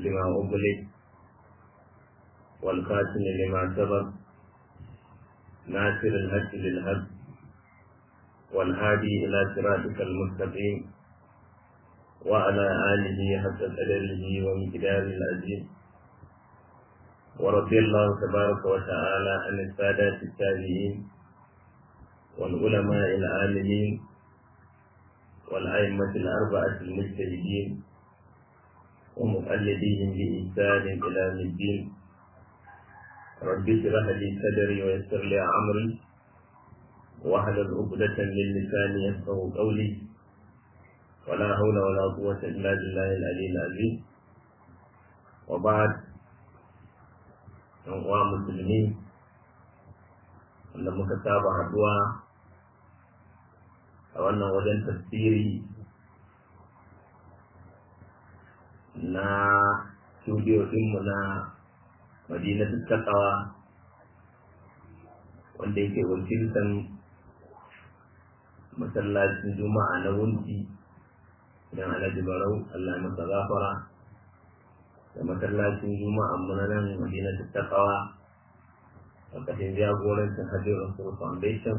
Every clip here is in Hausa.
لما أغلق والخاتم لما سبق ناصر الهج للهج والهادي إلى صراطك المستقيم وعلى آله حق قدره ومقداره العظيم ورضي الله تبارك وتعالى عن السادات التابعين والعلماء العاملين والأئمة الأربعة المجتهدين ومقلديهم بإحسان إلى يوم الدين رب اشرح لي صدري ويسر لي أمري واحلل عقدة من لساني يفقه قولي ولا حول ولا قوة إلا بالله العلي العظيم وبعد uwa musulmi wanda muka saba haduwa a wannan wajen tafsiri na studio dinmu na madinatu takawa wanda yake wakiltan masallacin juma'a na wunti idan alhaji barau allah masa gafara da masallacin juma'a muna nan madinatu takawa a ƙashin jagorancin hajjin rasul foundation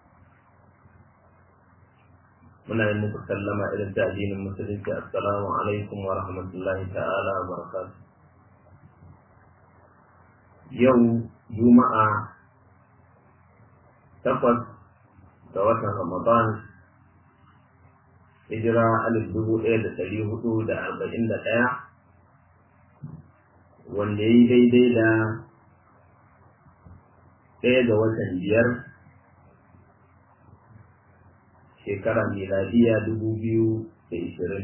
muna yin muku sallama irin ta addinin musulunci assalamu alaikum wa rahmatullahi ta'ala wa barakatuh yau juma'a takwas ga watan ramadan hijira alif dubu ɗaya da ɗari hudu da arba'in da ɗaya wanda ya yi daidai da ɗaya ga watan biyar shekara miladiya dubu biyu da ishirin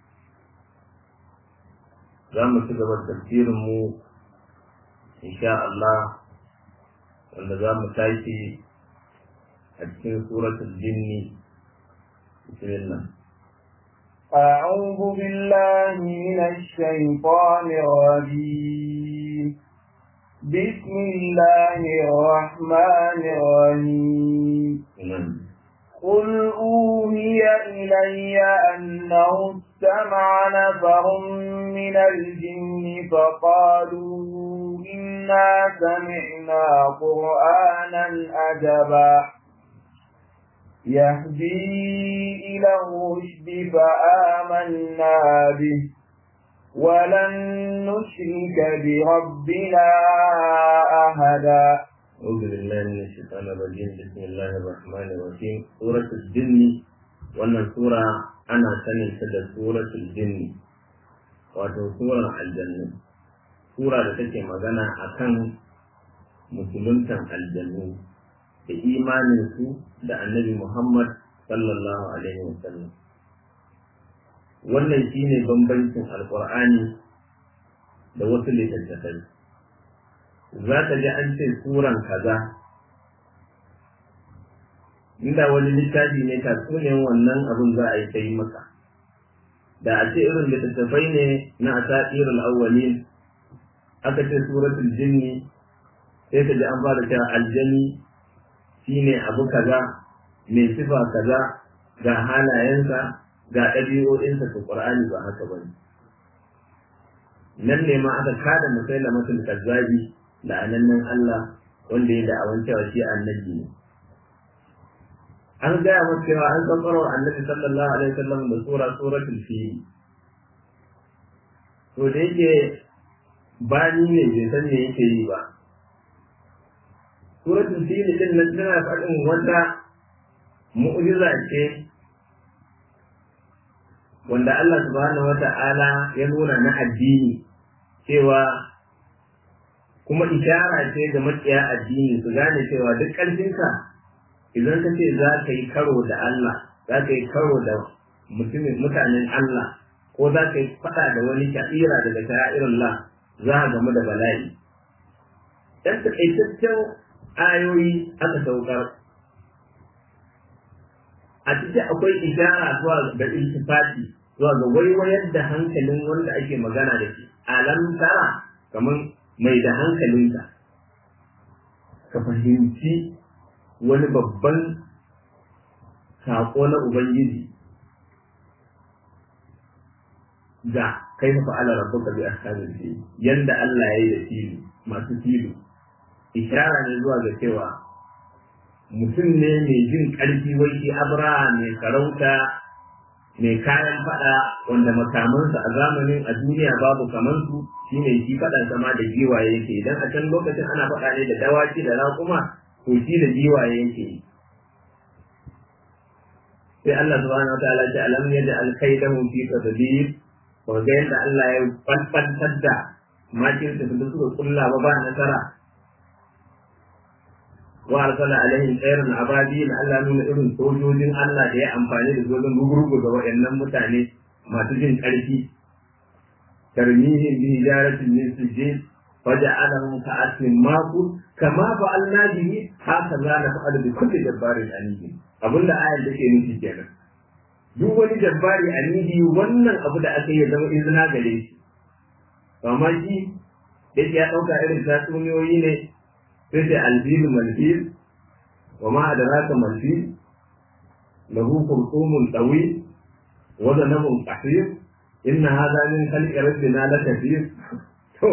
za mu ci gaba tafsirinmu insha Allah wanda za mu tashi a cikin suratul jinni bismillah أعوذ بالله من الشيطان الرجيم بسم الله الرحمن الرحيم قل أوهي إلي أنه استمع نفر من الجن فقالوا إنا سمعنا قرآنا أجبا يهدي إلى الرشد فآمنا به ولن نشرك بربنا أحدا أعوذ بالله من الشيطان الرجيم بسم الله الرحمن الرحيم سورة الجن wannan sura ana sanin ta da suratul jinni wato surar aljannu sura da take magana akan musuluntan aljannu da imanin su da annabi Muhammad sallallahu alaihi wasallam wannan shine bambancin alqur'ani da wasu littattafai za ka ji an ce suran kaza inda wani littafi ne tatsuniyan wannan abin za a yi ta yi maka da a ce irin littattafai ne na asatirul awwalin aka ce suratul jinni sai ka ji an fara cewa aljani shine abu kaza mai sifa kaza ga halayensa ga ɗabi'o'insa ta qur'ani ba haka bane nan ne ma aka kada musailamatul kazzabi la'anannen Allah wanda ya da'awan cewa shi annabi ne. An gaya masa cewa an tsatsaro annabi sallallahu alaihi wasallam da sura suratul fil. To da yake bani ne bai san me yake yi ba. Suratul fil din nan tana faɗin wata mu'jiza ce wanda Allah subhanahu wata'ala ya nuna na addini cewa kuma ishara ce ga makiya addini su gane cewa duk ƙarfinka idan ka ce za ka yi karo da Allah za ka yi karo da mutumin mutanen Allah ko za ka yi faɗa da wani sha'ira daga sha'irullah za a gamu da bala'i dan takaitaccen ayoyi aka saukar a cikin akwai ishara zuwa ga iltifati zuwa ga waiwayar da hankalin wanda ake magana da shi alam tara kamar mai da hankalinka ka fahimci wani babban saƙo na Ubangiji ga kai fa ala rabbuka bi ashabil fil yanda Allah yayi da fili masu fili ishara ne zuwa ga cewa mutum ne mai jin ƙarfi wai shi abraha mai sarauta mai kayan fada wanda makamansa a zamanin a duniya babu kamansu shi ne shi faɗan sama da giwaye yake idan a can lokacin ana faɗa ne da dawaki da raƙuma to shi da giwaye yake sai Allah subhanahu wa ta'ala ce alam yadda alkaidahu fi tadbir wa ga yadda Allah ya falfantar da makirta da suka kulla ba ba nasara wa arsala alaihim khairan ababil Allah nuna irin sojojin Allah da ya amfani da sojojin gugurgu ga waɗannan mutane masu jin ƙarfi tarmihim bi hijaratin min sijil faja'alahum ka'asmin maqul kama fa'alna bihi haka za na fa'al bi kulli jabbarin anidi abinda ayar take nufi kenan duk wani jabbari anidi wannan abu da aka yi zama izina gare shi amma shi yake ya ɗauka irin tatsuniyoyi ne sai sai alfilu malfil wa ma adraka malfil lahu khurtumun tawil wa zanabun qasir inna hadha min khalqi rabbina lakathir to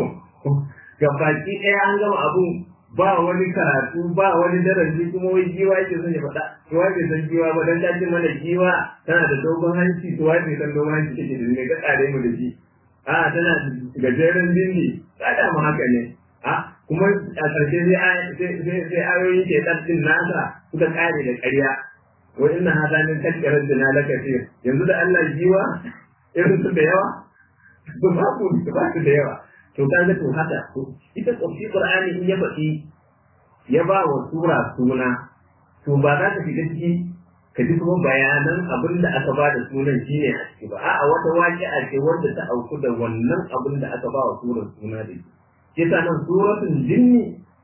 gabaki ɗaya an gama abun ba wani karatu ba wani darasi kuma wai giwa yake son ya faɗa to wai bai san giwa ba dan ta ce mana giwa tana da dogon hanci to wai bai san dogon hanci take da ne ka tsare mu da shi a tana gajeren bindi kada mu haka ne a kuma a ƙarshe sai ayoyin ke ɗin nasa suka ƙare da ƙarya wa inna hada min kalkarar da na lakasir yanzu da Allah jiwa irin su da yawa ba ba ku ba su da yawa to ka ga to haka ita tsofi qur'ani in ya faɗi ya ba wa sura suna to ba za ka shiga ciki ka ji kuma bayanan abin da aka ba da sunan shine a ciki ba a'a wata waƙi'a ce wanda ta auku da wannan abin da aka ba wa surar suna da shi yasa nan suratul jinni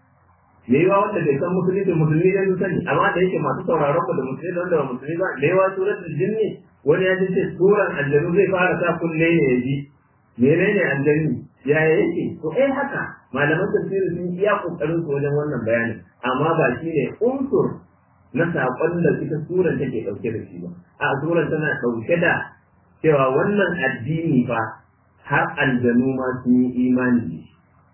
me yawa wanda bai san musulmi da musulmi da su sani amma da yake masu sauraron mu da musulmi da wanda ba musulmi ba me yawa suratul jinni wani ya ce suran aljanu zai fara sa kunne ne ya ji menene aljanu ya yake to eh haka malaman tafsiri sun iya kokarin su wajen wannan bayanin amma ba shi ne unsur na saƙon da ita suran take ɗauke da shi ba a suran tana ɗauke da cewa wannan addini fa har aljanu ma sun yi imani da shi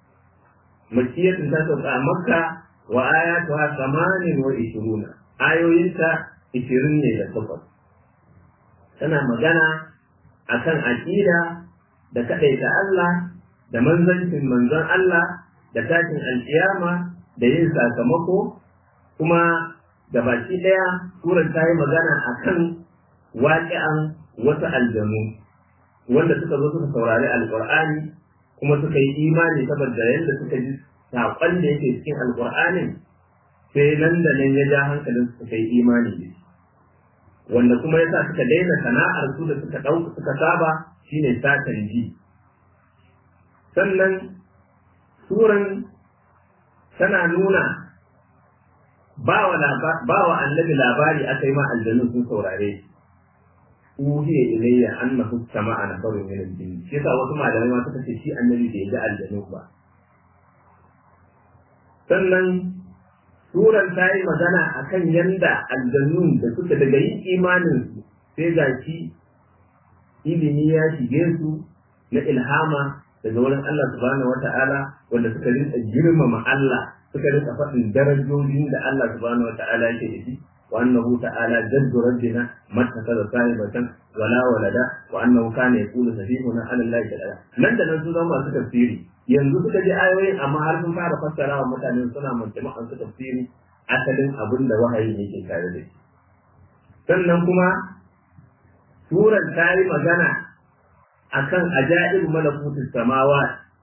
makiyatun ta sauka a makka wa ayatuha samanin wa ishiruna ayoyinta ishirin ne da takwas tana magana akan aƙida da kaɗaita Allah da manzancin manzon Allah da tashin alƙiyama da yin sakamako kuma da baki ɗaya surar ta yi magana akan waƙi'an wasu aljanu wanda suka zo suka saurari alƙur'ani kuma suka yi imani saboda yadda suka ji saƙon da yake cikin alƙur'anin sai nan da nan ya ja hankalin suka yi imani da shi wanda kuma yasa suka daina sana'ar su da suka ɗauka suka saba shine satan ji sannan suran tana nuna ba wa annabi labari aka yi ma aljanu sun saurare shi uhiya ilayya annahu sama'a nafarun min al-jinn shi yasa wasu malamai ma suka ce shi annabi bai ga aljanu ba sannan suran ta yi magana akan yanda aljannun da suka daga yin imanin su sai ga shi ilimi ya shige su na ilhama daga wurin Allah subhanahu wata'ala wanda suka rinka girmama Allah suka rinka faɗin darajojin da Allah subhanahu wata'ala yake da shi وأنه تعالى جد ربنا ما اتخذ صاحبة ولا ولدا وأنه كان يقول سفيهنا على الله تعالى nan da nan su zama masu tafsiri yanzu suka ji ayoyin amma har sun fara fassara wa mutane suna majama'an su tafsiri asalin abin da wahayi yake tare da shi sannan kuma suran ta yi magana akan ajaib malakutus samawa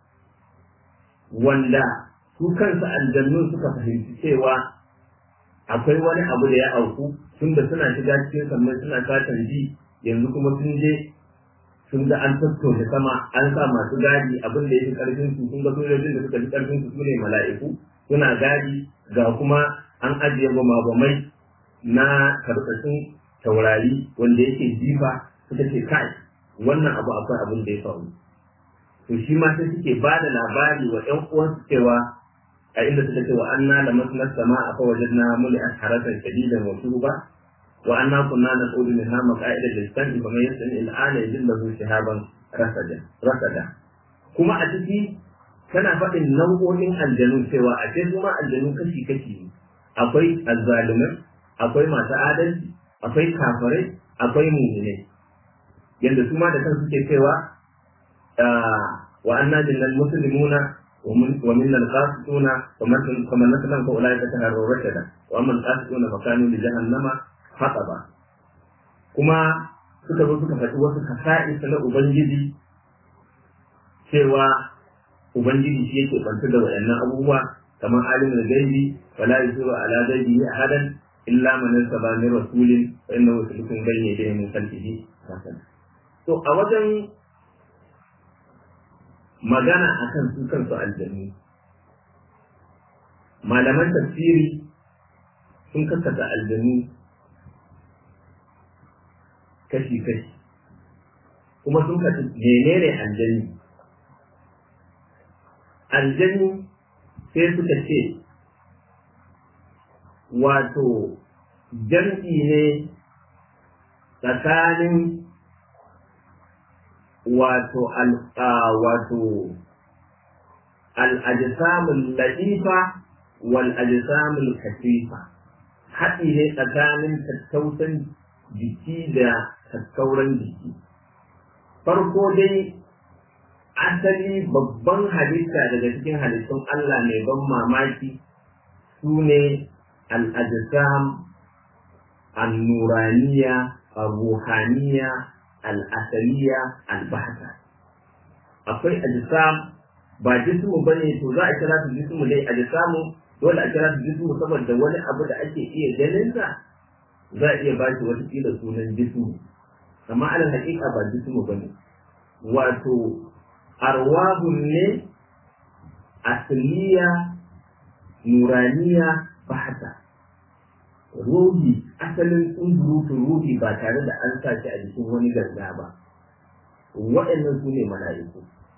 wanda su kansu aljannun suka fahimci cewa akwai wani abu da ya auku tun da suna shiga cikin sannan suna satan ji yanzu kuma sun je sun ga an tattauna sama an sa masu gadi abin da ya fi karfin su sun ga sojojin da suka fi karfin su sune mala'iku suna gadi ga kuma an ajiye bamabamai na karkashin taurari wanda yake jifa suka ce kai wannan abu akwai abin da ya faru to shi ma sai suke ba da labari wa ƴan uwansu cewa a inda suka ce wa anna lamasna sama'a fa wajadna mul'at haratan shadidan wa shuba wa anna kunna naqulu minha maqa'ida lis-sam'i fa man yastami al-ana yajid lahu shihaban rasada kuma a ciki tana faɗin nau'o'in aljanu cewa a ce kuma aljanu kashi kashi akwai azzalumai akwai masu adalci akwai kafirai akwai mu'minai yadda su ma da kan suke cewa wa anna linnal muslimuna wa minna al-qasituna wa man naslan fa ulaika taharru rashada wa amma al-qasituna fa kanu li jahannama hataba kuma suka zo suka faɗi wasu kasa'is na ubangiji cewa ubangiji shi yake bantu da wayannan abubuwa kamar alimul gaibi wala yusiru ala gaibihi ahadan illa man nasaba min rasulin fa innahu sulukun bayna yadayhi min khalfihi to a wajen magana akan su kansu aljannu malaman tafsiri sun kakkata aljannu kashi-kashi kuma sun kasu menene aljanni aljanni sai suka ce wato jam'i ne tsakanin wato wato al'ajisamun latifa wal ajisamun kasifa haɗi ne tsakanin tattausan jiki da tattauran jiki farko dai asali babban halitta daga cikin halittun Allah mai ban mamaki su ne al'ajisam al-nuraniya al-ruhaniya al-asaliya al-bahta akwai ajisam ba jismu ba ne to za a kira su jismu dai ajisamu dole a kira su jismu saboda wani abu da ake iya ganinsa za a iya ba shi watakila sunan jismu amma alal haƙiƙa ba jismu ba ne wato arwahun ne asliya nuraniya bahata ruhi asalin tsunzurutun ruhi ba tare da an sa shi a jikin wani ganga ba waɗannan su ne mala'iku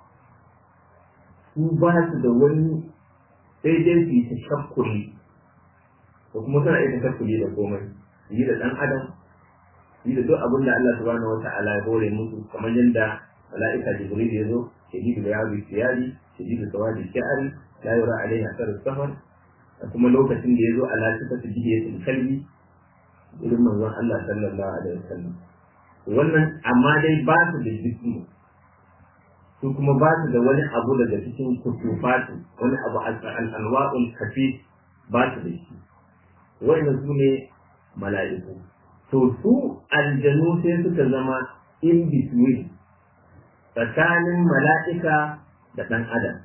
su ba su da wani sai dai su yi ta shakkuli ko kuma suna iya ta shakkuli da komai yi da ɗan adam yi da duk abin da Allah subhanahu wa ta'ala ya hore musu kamar yadda mala'ika jibril ya zo shadidu da yabi siyari shadidu sawadi shi'ari la yura alaihi asar safar da kuma lokacin da ya zo ala sifatu jihiyatul kalbi irin manzon Allah sallallahu alaihi wasallam wannan amma dai ba su da jismu su kuma ba su da wani abu daga cikin kutufatu wani abu al-anwa'ul kafi ba su da shi wannan su ne mala'iku to su aljanu sai suka zama in between tsakanin mala'ika da ɗan adam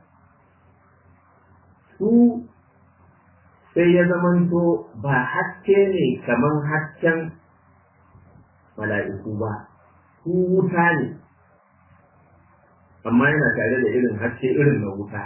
su sai ya zamanto ba haske ne kamar hasken mala'iku ba su wuta ne amma yana tare da irin haske irin na wuta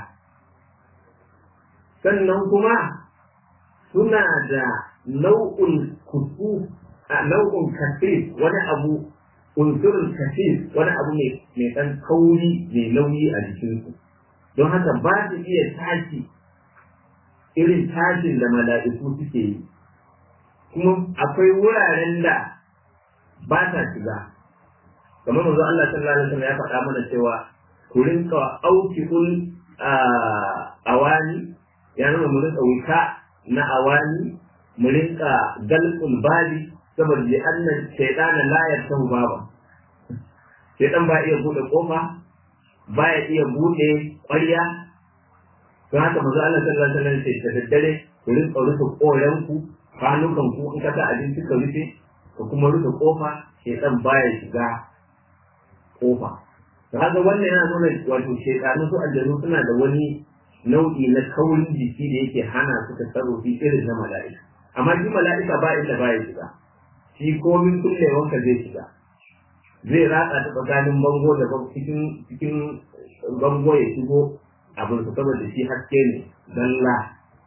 sannan kuma suna da nau'un kusu a nau'un kafif wani abu unsurin kafif wani abu mai ɗan kauri mai nauyi a jikinsu don haka ba su iya tashi irin tashin da mala'iku suke yi kuma akwai wuraren da ba ta shiga kamar manzo Allah sallallahu alaihi wasallam ya faɗa mana cewa ku rinka aukikul awani ya nuna mu rinka wuta na awani mu rinka galqul bali saboda li anna shaytana la yartahu baba shaytan ba iya bude kofa ba ya iya bude ƙwarya don haka manzo Allah sallallahu alaihi wasallam sai da daddare ku rinka rufe koren ku kwanukan ku in ka sa abinci ka rufe ka kuma rufe kofa shaytan baya shiga kofa to haka wannan yana nuna wato shaytanu su aljanu suna da wani nau'i na kaurin jiki da yake hana su tasarrufi irin na mala'ika amma shi mala'ika ba inda baya shiga shi komin kullewanka zai shiga zai ratsa ta tsakanin bango da cikin cikin bango ya shigo abin su saboda shi haske ne dalla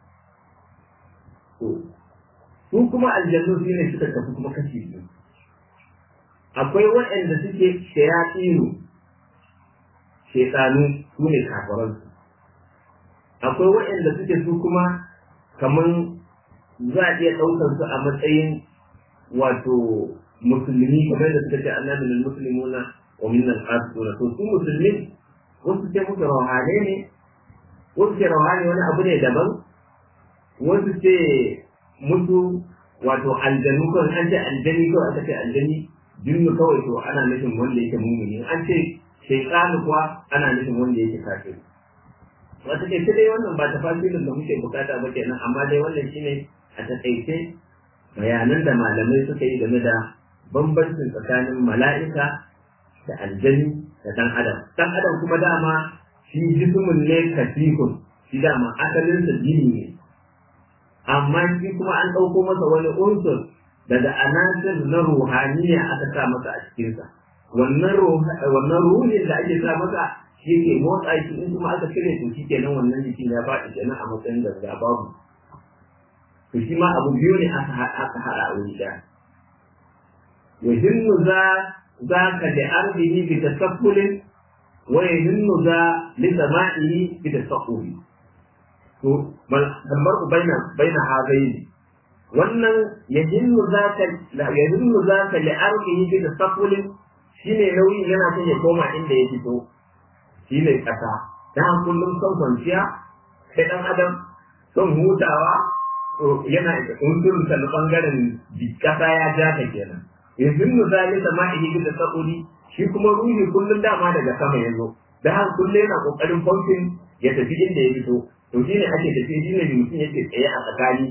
su kuma aljannu shi ne suka tafi kuma kashi biyu akwai waɗanda suke shayatsinu shekanu su ne kafaransu akwai waɗanda suke su kuma kamar za a iya ɗaukar su a matsayin wato musulmi kamar da suka ce annabi lil muslimuna wa minna al-qasituna to su musulmi wasu ce musu rauhane ne wasu ce rauhane wani abu ne daban wasu ce musu wato aljanu kawai an ce aljani kawai aka ce aljani jinnu kawai to ana nufin wanda yake mumuni an ce shaytanu kuwa ana nufin wanda yake kafir wata ke dai wannan ba tafasirin da muke bukata ba kenan amma dai wannan shine a takaice bayanan da malamai suka yi game da bambancin tsakanin mala'ika da aljani da dan adam dan adam kuma dama shi jismun ne kasihun shi dama asalin sa jini ne amma shi kuma an ɗauko masa wani unsur daga anasir na ruhaniya aka sa masa a cikinsa wannan wannan ruhin da ake sa masa shi ke motsa shi in kuma aka cire to shi kenan wannan jikin ya faɗi kenan a matsayin da babu to shi ma abu biyu ne aka aka haɗa a wuri ɗaya yahinnu za za ka da arzihi bi tasaffulin wa yahinnu za li sama'ihi bi tasaffuli to kamar baina baina hazaini wannan yahinnu za ka yahinnu za ka li arzihi bi tasaffulin shine nauyin yana son ya koma inda ya fito shine kasa dan kullum son kwanciya sai dan adam son hutawa yana da unsurin sa na bangaren kasa ya ja ka kenan yanzu mu zali sama ihi da sabuli shi kuma ruhi kullum dama daga sama ya zo da haka kullum yana kokarin pumping ya tafi inda ya fito to shine ake tafi shine mutum yake tsaye a tsakani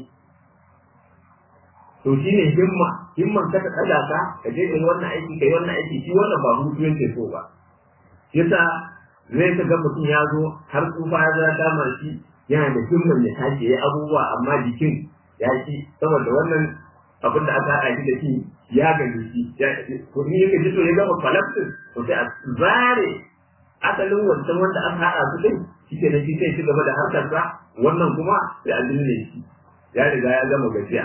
to shine himma himman ka ta kada ka ka je kai wannan aiki kai wannan aiki shi wannan ba hutu yake so ba yasa zai ka ga mutum ya zo har tsufa ya zama kama shi yana da himman ya tashi ya abubuwa amma jikin ya ci saboda wannan abin da aka haɗa shi da shi ya gaji shi ko in yake ji to ya gama falafin to sai a zare asalin wancan wanda aka haɗa su din shi ke nan shi sai ci gaba da harkarsa wannan kuma sai a binne shi ya riga ya gama gajiya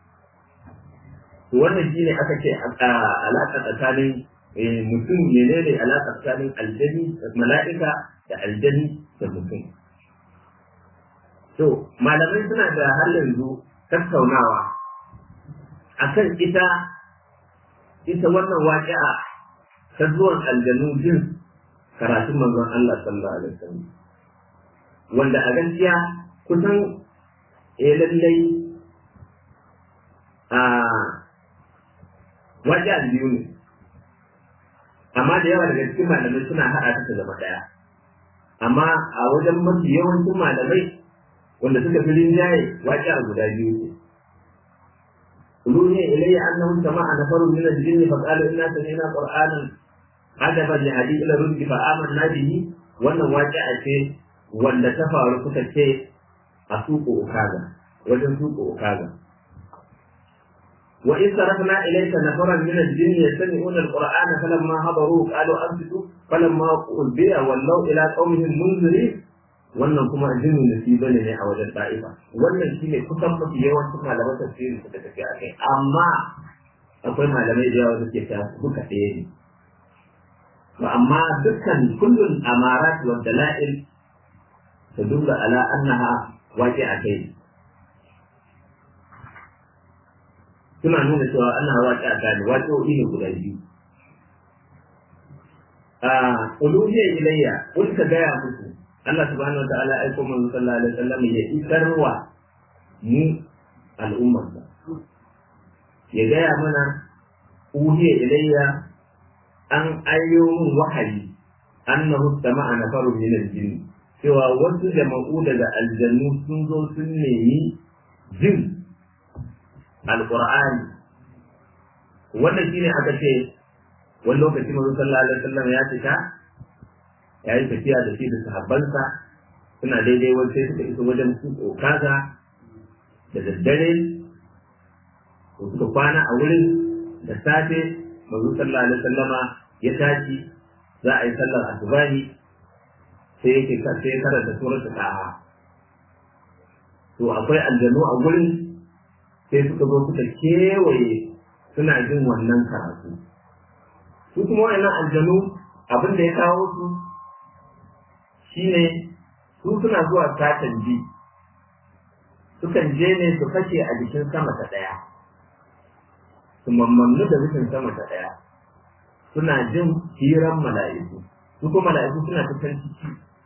to wannan shi ne aka ce alaƙa tsakanin mutum menene alaƙa tsakanin aljani mala'ika da aljani da mutum to malamai suna da har yanzu tattaunawa akan ita ita wannan waƙi'a ta zuwan aljanu jin karatun manzon Allah sallallahu alaihi wasallam wanda a gaskiya kusan eh lallai a waƙi'a biyu ne amma da yawa daga cikin malamai suna haɗa ta zama ɗaya amma a wajen mafi yawancin malamai wanda suka fi rinjaye waƙi'a guda biyu ne أولوهي إلي أنه سمع نفر من الجن فقالوا إنا سمعنا قرآنا عجبا لهدي إلى رشد فآمنا به وأن واجعة وأن تفعل كتك أسوق أكاذا وجن سوق أكاذا وإذ صرفنا إليك نفرا من الجن يستمعون القرآن فلما حضروه قالوا أنصتوا فلما قلبي ولوا إلى قومهم منذرين wannan kuma jinin nasiba ne ne a wajen da'ifa wannan shine kusan mafi yawancin malaman tafsiri suka tafi a kai amma akwai malamai da yawa suke ta duka ɗaya ne to amma dukkan kullun amarat wa dala'il tadullu ala annaha waqi'a kai suna nuna cewa annaha waqi'a kai waqi'o'i ne guda biyu a uluhiyya ilayya kun ka gaya musu Allah subhanahu wa ta'ala aiko manzo sallallahu alaihi wasallam ya isarwa mu al'ummar ya gaya mana uhiya ilayya an ayyo min wahayi annahu sama'a nafarun min al-jinn cewa wasu jama'u daga aljannu sun zo sun nemi jin alqur'ani wannan shine aka ce wani lokaci manzo sallallahu alaihi wasallam ya fita ya yi tafiya da shi da sahabbansa suna daidai wani sai suka iso wajen su kaza da daddare ko suka kwana a wurin da safe manzo sallallahu alaihi wasallama ya tashi za a yi sallar asubahi sai yake sai karanta suratul taha to akwai aljanu a wurin sai suka zo suka kewaye suna jin wannan karatu su kuma wannan aljanu abin da ya kawo su shine su suna zuwa satan ji sukan je ne su kashe a jikin sama ta ɗaya su mammannu da rufin sama ta ɗaya suna jin hiran mala'iku su ko mala'iku suna ta can ciki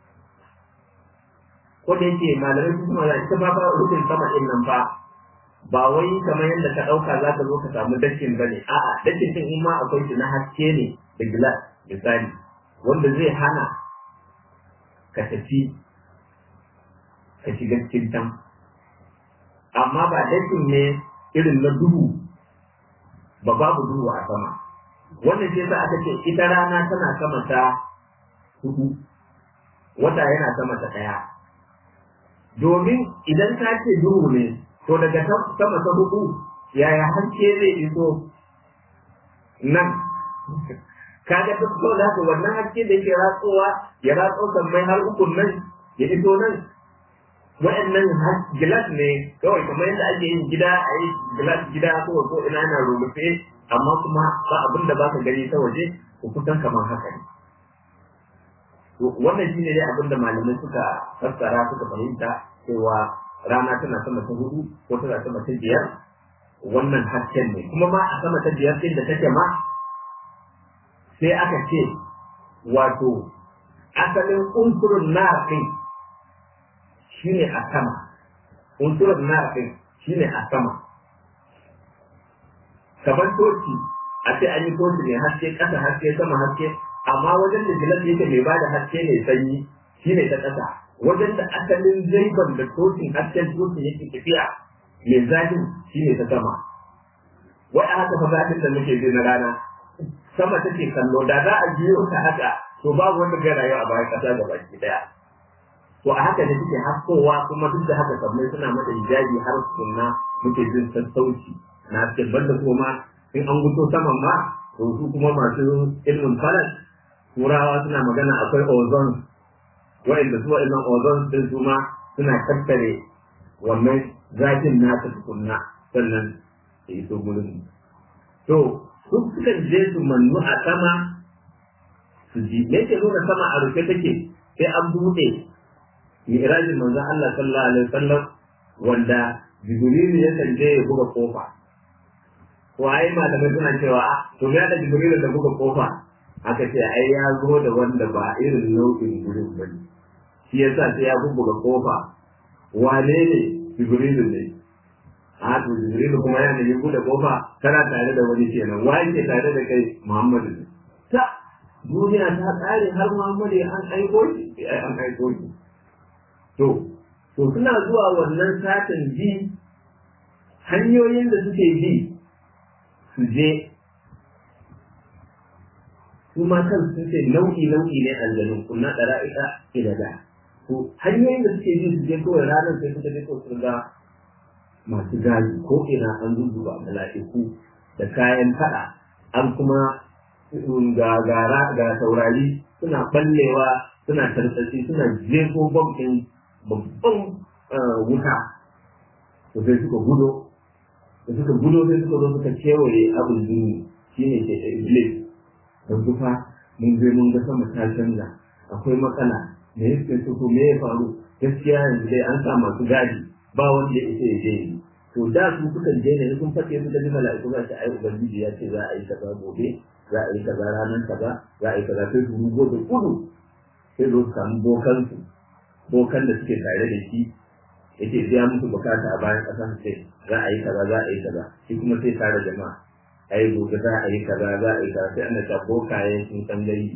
ko da yake malamai su kuma ita ba fa rufin sama din nan fa ba wai kamar yadda ka ɗauka za ka zo ka samu dakin ba ne a'a dakin din in ma akwai shi na haske ne da gilas misali wanda zai hana ka tafi ka shiga cikin can amma ba dakin ne irin na duhu ba babu duhu a sama wannan shi yasa aka ce ita rana tana sama ta hudu wata yana sama ta ɗaya domin idan ka ce duhu ne to daga sama ta hudu yaya haske zai iso nan kaga duk so da haka wannan haske da yake ratsowa ya ratso sammai har ukun nan ya iso nan wa'annan gilas ne kawai kamar yadda ake yin gida a yi gilas gida ko ko ina na rubuce amma kuma ba abin da baka gani ta waje ko kusan kamar haka ne wannan shine dai abin da malamai suka fassara suka fahimta cewa rana tana sama ta hudu ko tana sama ta biyar wannan hasken ne kuma ma a sama ta biyar din da take ma sai aka ce wato asalin unsurun narafin shine a sama unsurun narafin shine a sama kamar toci a ce an yi toci ne haske ƙasa haske sama haske amma wajen da gilas yake mai bada haske ne sanyi shine ta ƙasa wajen da asalin zaiban da tocin hasken tocin yake tafiya mai zafin shine ta sama wai a haka fa zafin da muke ji na rana sama take kallo da za a biyo ta haka to babu wanda zai rayu a bayan ƙasa da baki daya to a haka ne suke haskowa kuma duk da haka kamar suna mata hijabi har sunna muke jin sassauci na cikin banda kuma in an guto saman ma to su kuma masu ilmin falak turawa suna magana akwai ozone wa'inda su wa'innan ozone din su ma suna tattare wannan zafin nasa tukunna sannan ya iso gurin to su sukan je su mannu a sama su ji me ke nuna sama a rufe take sai an buɗe mi'rajin manzon Allah sallallahu alaihi wasallam wanda Jibrilu ya je ya buga kofa to ai malamai suna cewa to ya da Jibrilu da buga kofa aka ce ai ya zo da wanda ba irin nau'in gurin ba ne shi yasa sai ya buga kofa wane ne Jibrilu ne a to Jibrilu kuma yana yin buɗe kofa kana tare da wani kenan wai ke tare da kai Muhammadu ne ta duniya ta tsare har Muhammadu an aiko shi an aiko shi to to suna zuwa wannan satin ji hanyoyin da suke bi su je su ma kan sun ce nau'i nau'i ne aljanun kunna ɗara'ika ila da to hanyoyin da suke bi su je kawai ranar sai suka je ko sun ga masu gari ko ina an zuzuba mala'iku da kayan faɗa an kuma ga gara ga saurari suna ballewa suna tartsatsi suna jefo bom ɗin babban wuta to sai suka gudo da suka gudo sai suka zo suka kewaye abin duni shine ke da iblis da kufa mun je mun ga sama ta canza akwai matsala me yake so ko me ya faru gaskiya yanzu dai an sa masu gadi ba wanda ya isa ya je yi to da su suka je ne sun fake su da mala'iku za ta ai ubangiji ya ce za a yi kaza gobe za a yi kaza ranar kaza za a yi kaza sai su rugo da kudu sai zo su samu bokansu bokan da suke tare da shi yake biya musu bukata a bayan ƙasa ce za a yi kaza za a yi kaza shi kuma sai tare jama'a a yi gobe za a yi kaza za a yi kaza sai ana ta bokaye sun san gari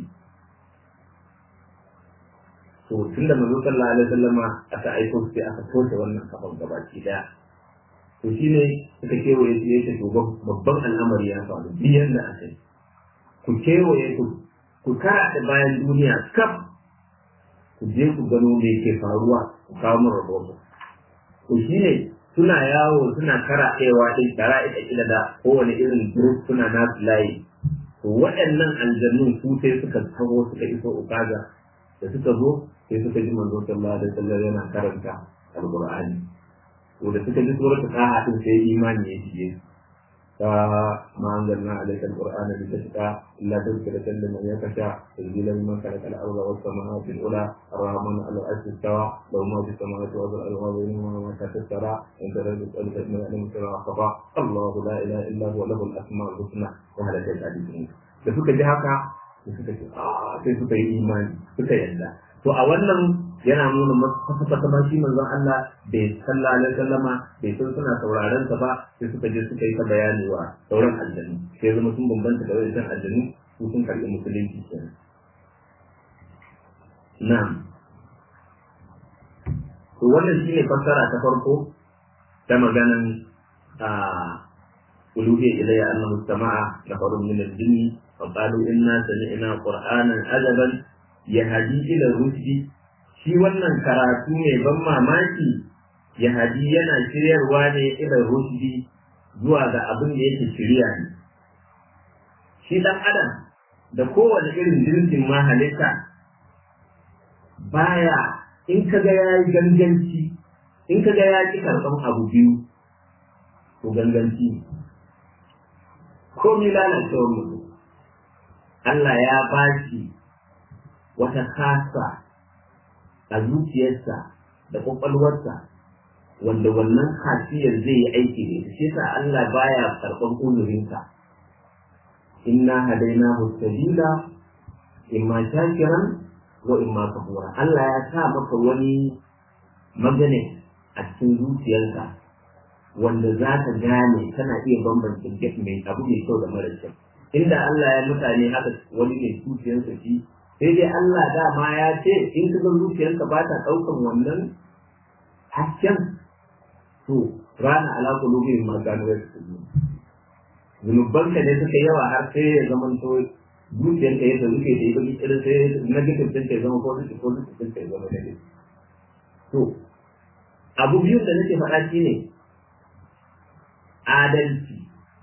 to tun da manzo sallallahu alaihi wasallam aka aiko su sai aka toshe wannan kafan gabaki daya to shine suka kewaye su yake to babban al'amari ya faru biyan da aka yi ku kewaye ku ku kara bayan duniya kaf ku je ku gano me ke faruwa ku kawo min rahoto to shine suna yawo suna karaɗewa din kara ita kila da kowane irin group suna nasu layi to waɗannan aljannun su sai suka taho suka iso ukaga da suka zo sai suka ji manzo sallallahu alaihi wasallam yana karanta alqur'ani to da suka ji suratul qaha din sai imani ya shige ما أنزلنا عليك القرآن لتشقى إلا تذكرة لمن يخشى تنزيلا ممن خلق الأرض والسماوات الأولى الرحمن على العرش استوى له ما في السماوات والأرض وما بينهما وما تحت الثرى إن ترى تسألك من يعلم السر والخفى الله لا إله إلا هو له الأسماء الحسنى وهل الحديث da suka ji haka sai suka ce sai suka yi imani suka yarda to a wannan yana nuna kwata-kwata ma shi manzon Allah bai sallallahu alaihi wasallama bai san suna sauraron sa ba sai suka je suka yi ta bayani wa sauran aljanu sai zama sun bambanta da wajen aljanu su sun karɓi musulunci kenan na'am to wannan shine fassara ta farko ta maganan a uluhiyya ilayya annahu sama'a nafarun min al-jinni fa qalu inna sami'na qur'anan ajaban yahdi ila rushdi shi wannan karatu mai ban mamaki yahdi yana shiryarwa ne ila rushdi zuwa ga abin da yake shirya ne shi dan adam da kowane irin jinsin ma halitta baya in ka ga ya yi ganganci in ka ga ya ki karɓan abu biyu to ganganci ko mi lalacewar mutum Allah ya ba shi wata kasa a zuciyarsa da ƙwaƙwalwarsa wanda wannan kasiyar zai yi aiki da ita shi yasa Allah baya karɓan uzurinka inna hadainahu sabila imma shakiran wa imma kafura Allah ya sa maka wani magane a cikin zuciyarka wanda za ka gane kana iya bambance mai abu mai kyau da mara kyau inda Allah ya mutane haka wani ne zuciyarsa shi sai dai Allah dama ya ce in ka ga zuciyarka ba ta ɗaukan wannan hasken to rana ala kulubin ma gano ya zunubanka ne suka yawa har sai ya zama to zuciyarka ya rufe da ya baki irin sai negative din ka ya zama positive positive din ka ya zama negative to abu biyu da nake faɗa shi ne adalci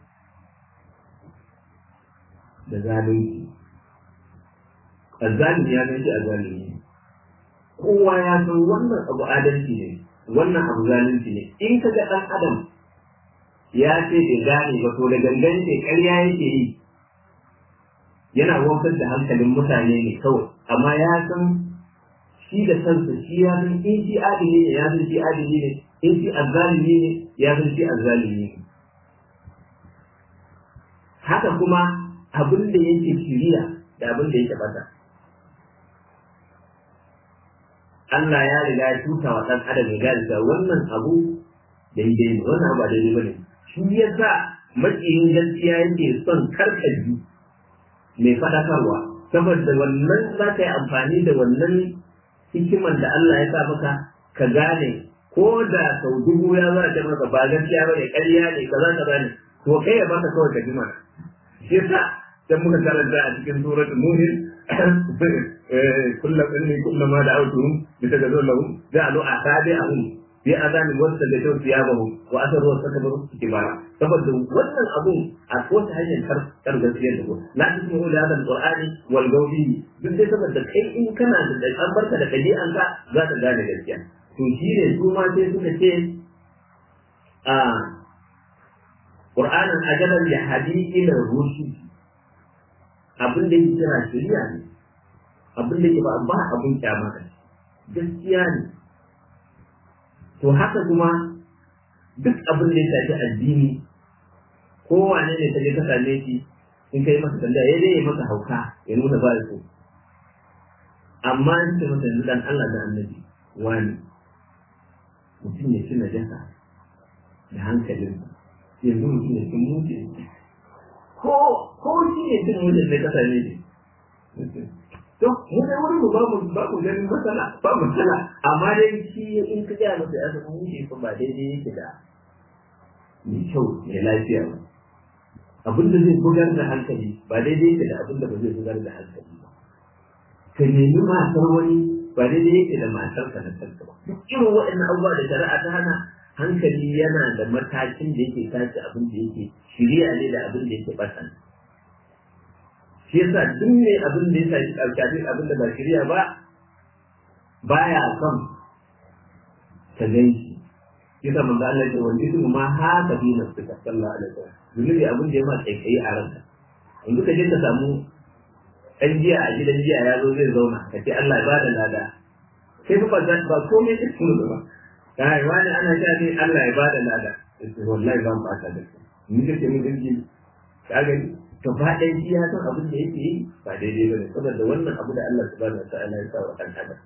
da zalunci azzalimi ya san shi azzalimi kowa ya san wannan abu adalci ne wannan abu zalunci ne in ka ga ɗan adam ya ce bai gane ba to da gangan ce ƙarya yake yi yana wankan da hankalin mutane ne kawai amma ya san shi da kansa shi ya san in shi adili ne ya san shi adili ne in shi azzalimi ne ya san shi azzalimi ne haka kuma abin da yake shiriya da abin da yake bata Allah ya riga ya tuta wa ɗan adam ya gane cewa wannan abu daidai ne wannan abu daidai bane shi yasa makiyin gaskiya yake son karkaji mai faɗakarwa saboda wannan za ka yi amfani da wannan hikiman da Allah ya sa maka ka gane ko da sau dubu ya za ta maka ba gaskiya ba ne ƙarya ne ka za ka gane to kai ya baka kawai ka jima shi yasa dan muka karanta a cikin suratul mu'min kullum inni kullama da'awtuhum litaghazu lahum ja'alu asabi'ahum fi azani wasta da tau siyabahu wa asaru wastakbaru kibara saboda wannan abun a kowace hanyar kar gaskiyar da ko la tusmu da hadal qur'ani wal gawbi duk dai saboda kai in kana da an barka da dabi'an ka za ka gane gaskiya to shi ne su ma sai suka ce a qur'anin ajaban ya hadi ila rushd abin da yake kira shari'a ne abin da yake ba ba abin kyama gaskiya ne to haka kuma duk abin da ya shafi addini kowane ne ka je ka same shi in kai masa tambaya ya dai masa hauka ya nuna ba so amma in ce masa yanzu dan Allah da annabi wani mutum ya ci najasa da hankalin yanzu mutum ya cin mutu ko ko shi ne cin mutu ne ka same shi to mu dai wani ba mu ba mu ganin matsala ba matsala amma dai shi in ka ga masa ya san shi ko ba daidai yake da mai kyau mai lafiya ba abin da zai bugar da hankali ba daidai yake da abin da ba zai bugar da hankali ba ka nemi matar wani ba daidai yake da matar ka na kanka ba duk irin waɗannan abubuwa da shari'a ta hana hankali yana da matakin da yake tace abin da yake shirya ne da abin da yake ɓata shi yasa duk ne abin da ya shafi alƙalin abin da ba shirya ba baya son ka gan shi yasa manzo Allah ya ce wanda duk ma haka bi na suka sallallahu alaihi wasallam zunubi abin da ya ma kai a ranka yanzu ka je ka samu ɗan jiya a gidan jiya ya zo zai zauna ka ce Allah ya ba da lada sai ba za ba komai da su ba kai wani ana sha ne Allah ya ba da lada sai wallahi ban ba ta da ni kake mun dinki ka gani gaba ɗaya shi ya san abin da yake yi ba daidai ba ne saboda wannan abu da Allah subhanahu wa ta'ala ya sa wa ɗan adam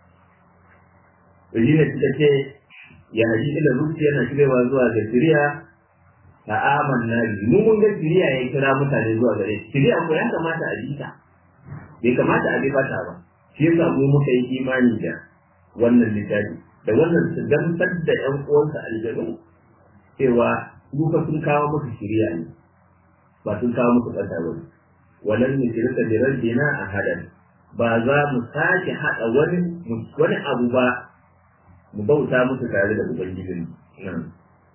to shine suka ce ya haji ila rusi yana shirewa zuwa ga shiriya a aman nabi mu mun ga shiriya ya kira mutane zuwa gare shi shiriya ko ya kamata a bi ta bai kamata a bi bata ba shi yasa mu muka yi imani da wannan littafi da wannan su gamsar da ƴan uwansa aljanu cewa duka sun kawo musu shiriya ne ba sun kawo musu bata ba walan nusirka bi rabbina ahadan ba za mu sake haɗa wani wani abu ba mu bauta musu tare da ubangijin nan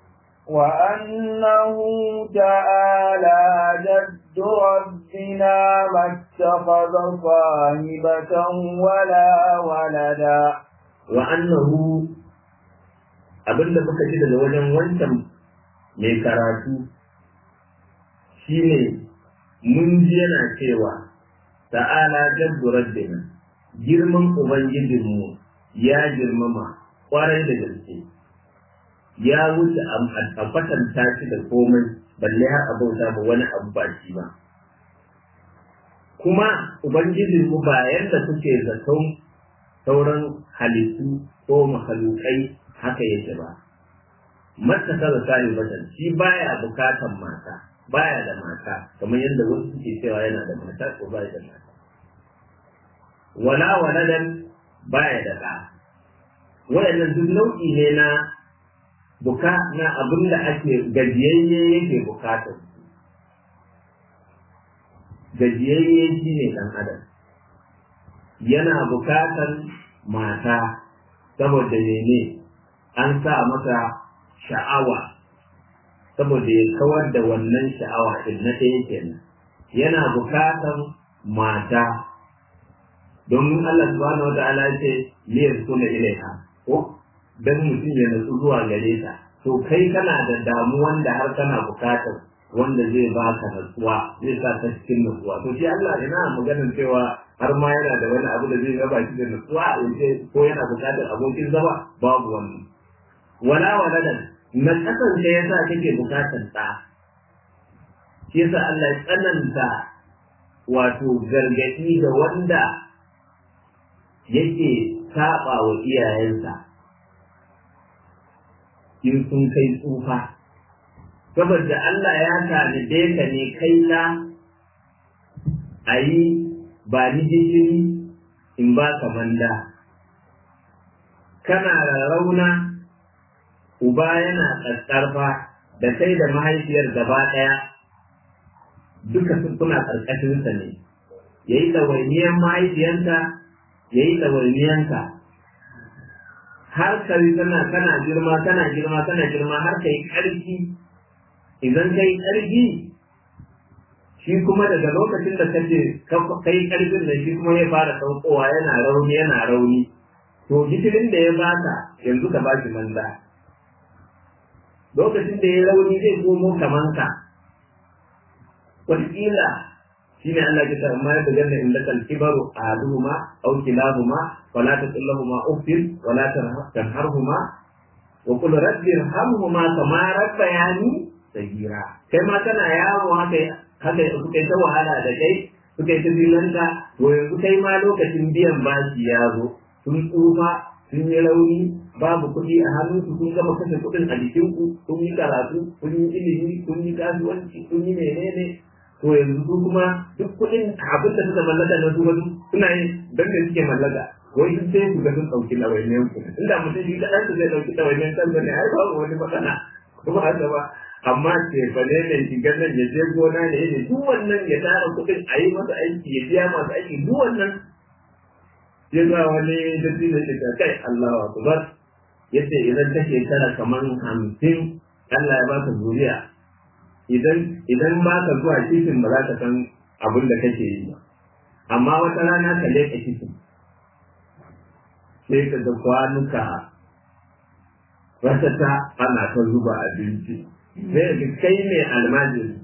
وأنه تعالى جد ربنا ما اتخذ صاحبة ولا ولدا وأنه abinda muka ji daga wajen wancan mai karatu shine mun ji yana cewa ta'ala jaddu rabbina girman ubangijinmu ya girmama kwarai da gaske ya wuce a kwatanta shi da komai balle har a bauta ba wani abu ba shi ba kuma ubangijin mu ba yadda kuke zaton sauran halittu ko mahalukai haka yake ba mata kaza sani batan shi baya bukatan mata baya da mata kamar yadda wasu suke cewa yana da mata ko baya da mata wala waladan baya da ɗa waɗannan duk nau'i ne na buka na abin da ake gajiyayye yake bukatar gajiyayye shi ne ɗan adam yana bukatar mata saboda mene an sa masa sha'awa saboda ya kawar da wannan sha'awa ɗin na ɗaya kenan yana bukatar mata domin Allah subhanahu wa ta'ala ya ce liyar kuna ilaiha ko dan mutum ya natsu zuwa gare ta to kai kana da damuwan da har kana bukatar wanda zai baka natsuwa zai sa ta cikin natsuwa to shi Allah ina maganar cewa har ma yana da wani abu da zai raba shi da natsuwa yace ko yana bukatar abokin zama babu wannan wala waladan na kasan da yasa kake bukatar ta shi yasa Allah ya tsananta wato gargadi ga wanda yake saba wa iyayensa in sun kai tsufa saboda Allah ya tanade ka ne kai na a yi ba ni gishiri in ba ka manda kana rarrauna uba yana ƙasƙarfa da kai da mahaifiyar gaba ɗaya duka kuna ƙarƙashinsa ne ya yi ɗawainiyar mahaifiyarta ya yi ɗawainiyanka har ka yi tana kana girma kana girma kana girma har ka yi ƙarfi idan ka yi ƙarfi shi kuma daga lokacin da kace kai ƙarfin da shi kuma ya fara saukowa yana rauni yana rauni to gishirin da ya baka yanzu ka baki manza lokacin da ya rauni zai komo kaman ka wataƙila shine Allah ya tsara mai da janna inda kal kibaru ahaduhuma aw kilahuma wala taqul lahumu uffin wala tanharhuma wa qul rabbi irhamhuma kama rabbayani sagira kai ma kana yaro haka haka suka ta wahala da kai suka yi ta bilanta to yanzu kai ma lokacin biyan bashi ya zo sun tsufa sun yi rauni babu kuɗi a hannunsu kun gama kashe kuɗin a jikinku kun yi karatu kun yi ilimi kun yi kasuwanci kun yi menene to yanzu su kuma duk kuɗin abin da suka mallaka na su wasu suna yin don da suke mallaka wai sun sai su ga sun ɗauki ɗawainiyar ku inda mutum shi kaɗan su zai ɗauki ɗawainiyar kansa ne ai babu wani matsala kuma haka ba amma ce fa ne ne shiga nan ya je gona ne ne duk wannan ya tara kuɗin a yi masa aiki ya biya masu aiki duk wannan ya za wani dadi da shi kai Allahu akbar yace idan ta shekara kamar hamsin Allah ya baka zuriya idan idan ba ka zuwa titin ba za ka san abin da kake yi ba amma wata rana ka leƙa titin sai ka ga kwanuka ratata ana ta zuba abinci sai ga kai ne almajiri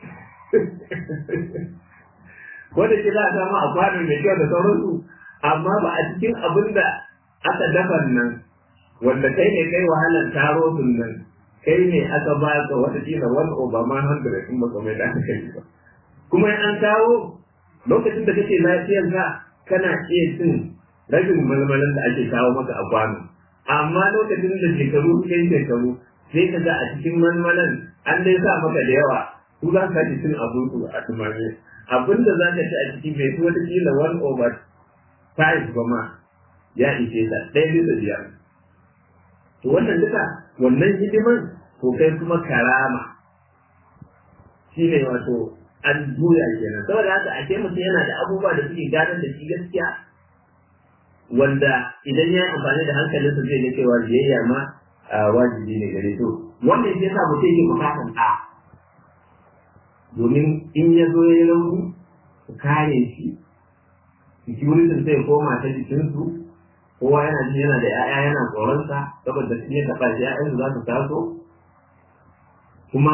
wanda ke za a samu a kwanon mai kyau da sauransu amma ba a cikin abin da aka dafa nan wanda kai ne kai wahalar taro nan kai ne aka ba ka wata kila wani obama hundred in baka mai da aka yi ba kuma in an kawo lokacin da kake lafiyar ka kana iya cin rabin malmalan da ake kawo maka a kwano amma lokacin da shekaru kai shekaru sai ka ga a cikin malmalan an dai sa maka da yawa su za ka ci cin abinci a tumame abin da za ka ci a ciki bai fi wata kila one over five ba ma ya ishe ta ɗaya bisa biyar to wannan duka wannan hidiman to kai kuma karama shi ne wato an juya kenan saboda haka ake mutum yana da abubuwa da suke gadar da shi gaskiya wanda idan ya yi amfani da hankalinsa zai ga cewa biyayya ma wajibi ne gare to wannan shi yasa mutum yake bukatan ɗa domin in ya zo ya yi rauni su kare shi security sai koma ta jikinsu kowa yana jin yana da 'ya'ya yana tsoronsa saboda shi ya taɓa shi 'ya'yansu za su taso kuma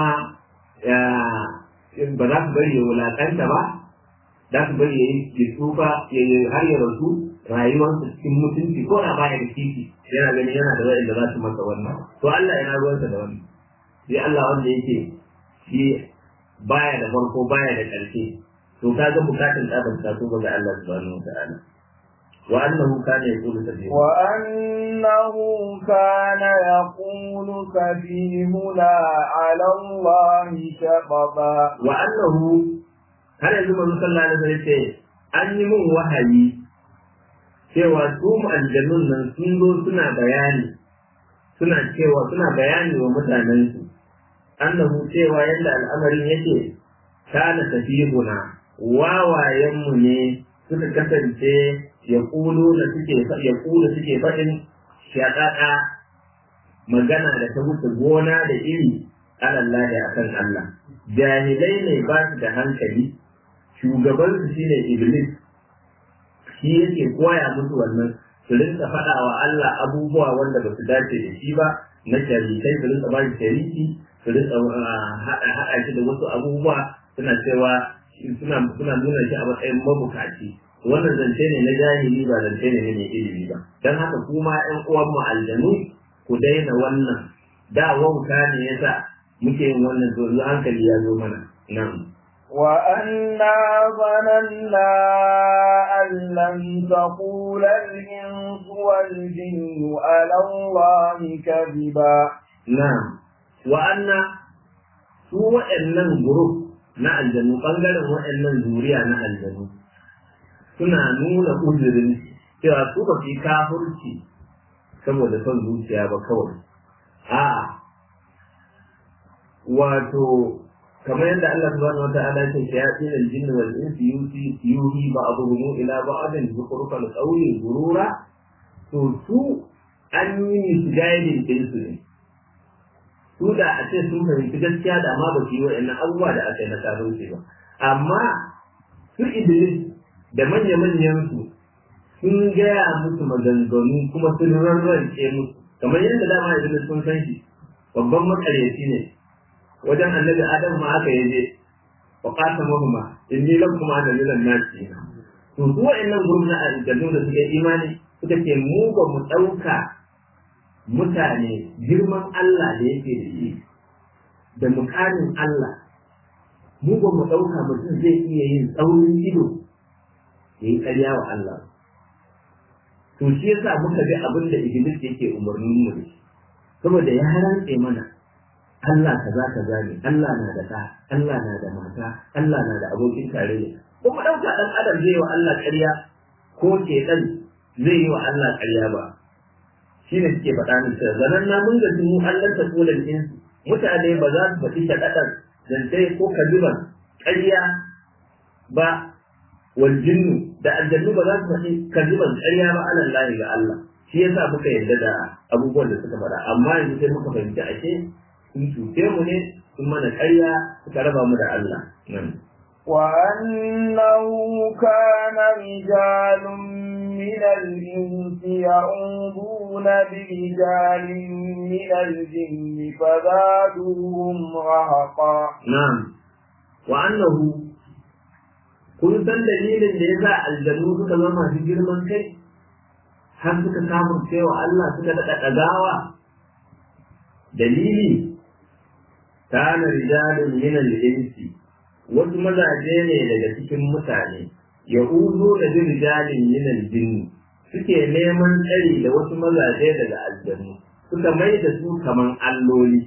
ba za su bari ya wulaƙanta ba za su bari ya yi tsufa ya yi har ya rasu rayuwarsa cikin mutunci ko da baya da titi yana gani yana da wa'anda za su masa wannan to Allah yana ruwansa da wannan sai Allah wanda yake shi baya da farko baya da ƙarshe to ka ga bukatun tsabar ta so ga Allah subhanahu wa ta'ala wa annahu kana yaqulu sabila wa annahu kana yaqulu sabihuna ala Allah shababa wa annahu har yanzu manzo sallallahu alaihi wasallam ce an yi min wahayi cewa su aljannun nan sun zo suna bayani suna cewa suna bayani wa mutanensu annahu cewa yadda al'amarin yake kana tafihuna wawayenmu ne suka kasance ya kulu da suke ya kulu suke faɗin shaƙaƙa magana da ta wuce gona da iri alallahi a kan Allah jahilai ne ba su da hankali shugabansu shine iblis shi yake koya musu wannan su rinka faɗa wa Allah abubuwa wanda ba su dace da shi ba na sharikai su rinka ba shi shariki su rinka haɗa shi da wasu abubuwa suna cewa suna suna nuna shi a matsayin mabukaci wannan zance ne na jahili ba zance ne na mai ilimi ba don haka kuma ƴan uwan mu aljanu ku daina wannan da wauta ne yasa muke yin wannan yanzu hankali ya zo mana nan وأنا ظننا أن لن تقول الإنس والجن على الله كذبا نعم وأن su waɗannan group na aljanu ɓangaren waɗannan zuriya na aljanu suna nuna uzurin cewa su ba su yi kafurci saboda son zuciya ba kawai a wato kamar yadda Allah subhanahu wa ta'ala ya ce shayatin al-jinni wal insi yusi yuhi ba'dhum ila ba'din zukhrufal qawli gurura to su an yi misguiding din su ne su da a ce sun fahimci gaskiya da ma ba su yi wa'annan abubuwa da aka yi na kafirci ba amma su Idris da manya-manyan su sun gaya musu maganganu kuma sun rarrance musu kamar yadda dama Idris sun san shi babban makaryaci ne wajen annabi adam ma aka yaje wa qatamahuma inni lakum ana minan nasi to su wa'annan gurbin na aljannu da suke imani suka ce mu ba mu dauka mutane girman Allah da yake da shi da mukamin Allah mu ba mu dauka mutum zai iya yin tsaurin ido ya yi ƙarya wa Allah to shi yasa muka bi abin da Iblis yake umarnin mu da shi saboda ya rantse mana Allah kaza kaza ne Allah na da ɗa Allah na da mata Allah na da abokin tarayya kuma ɗauka ɗan adam zai yi wa Allah ƙarya ko ke ɗan zai yi wa Allah ƙarya ba shi ne suke faɗa min cewa zanen na mun ga mu Allah ta kolan insu mutane ba za su faɗi shaɗaɗar zance ko kaziban ƙarya ba wal jinnu da aljannu ba za su faɗi kaziban ƙarya ba alallahi ga Allah shi yasa muka yarda da abubuwan da suka faɗa amma yanzu sai muka fahimci ashe sun cuce mu ne sun mana ƙarya suka raba mu da Allah nan. وأنه كان رجال من الإنس يعوذون برجال من الجن فزادوهم رهقا نعم وأنه kun san dalilin da ya sa aljannu suka zama masu girman kai har suka samun cewa Allah suka daɗa ɗagawa dalili kana rijalun min al-insi wasu mazaje ne daga cikin mutane ya uzo da birjalin minal jinni suke neman tsari da wasu mazaje daga aljannu suka mai da su kaman alloli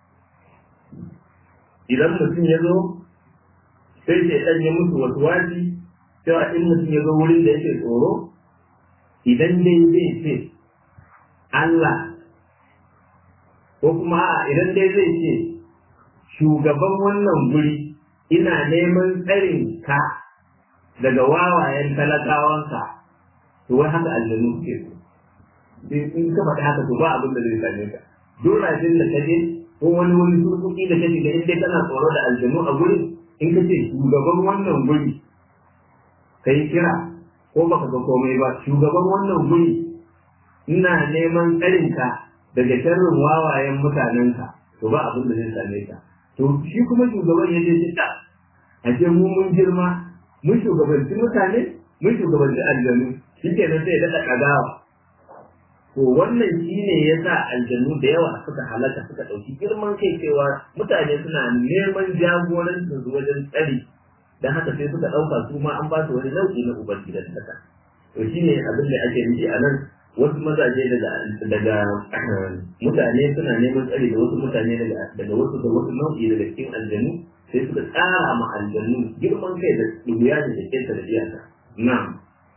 idan mutum ya zo sai ke ɗan ya musu wasu waji cewa in mutum ya zo wurin da yake tsoro idan dai zai ce Allah ko kuma a idan dai zai ce shugaban wannan guri ina neman tsarin ka daga wawayen talakawanka to wai haka aljanu suke so in ka faɗi haka to ba abin da zai same ka dorajin da ka je ko wani wani surkuki da ka shiga in dai kana tsoro da aljanu a gurin in ka ce shugaban wannan guri ka yi kira ko baka ga komai ba shugaban wannan guri ina neman tsarinka daga sharrin wawayen mutanenka to ba abin da zai same ka to shi kuma shugaban ya je shi da a ce mu mun girma mun shugabanci mutane mun shugabanci aljanu shi kenan sai ya daɗa ɗagawa to wannan shi ne ya sa aljanu da yawa suka halaka suka ɗauki girman kai cewa mutane suna neman jagorancin su wajen tsari don haka sai suka ɗauka su ma an ba su wani nau'i na ubangidan haka to shi ne abin da ake nufi a nan wasu mazaje daga daga mutane suna neman tsari da wasu mutane daga daga wasu da wasu nau'i daga cikin aljanu sai suka tsara ma aljanu girman kai da dubiya da kenta da iyaka na'am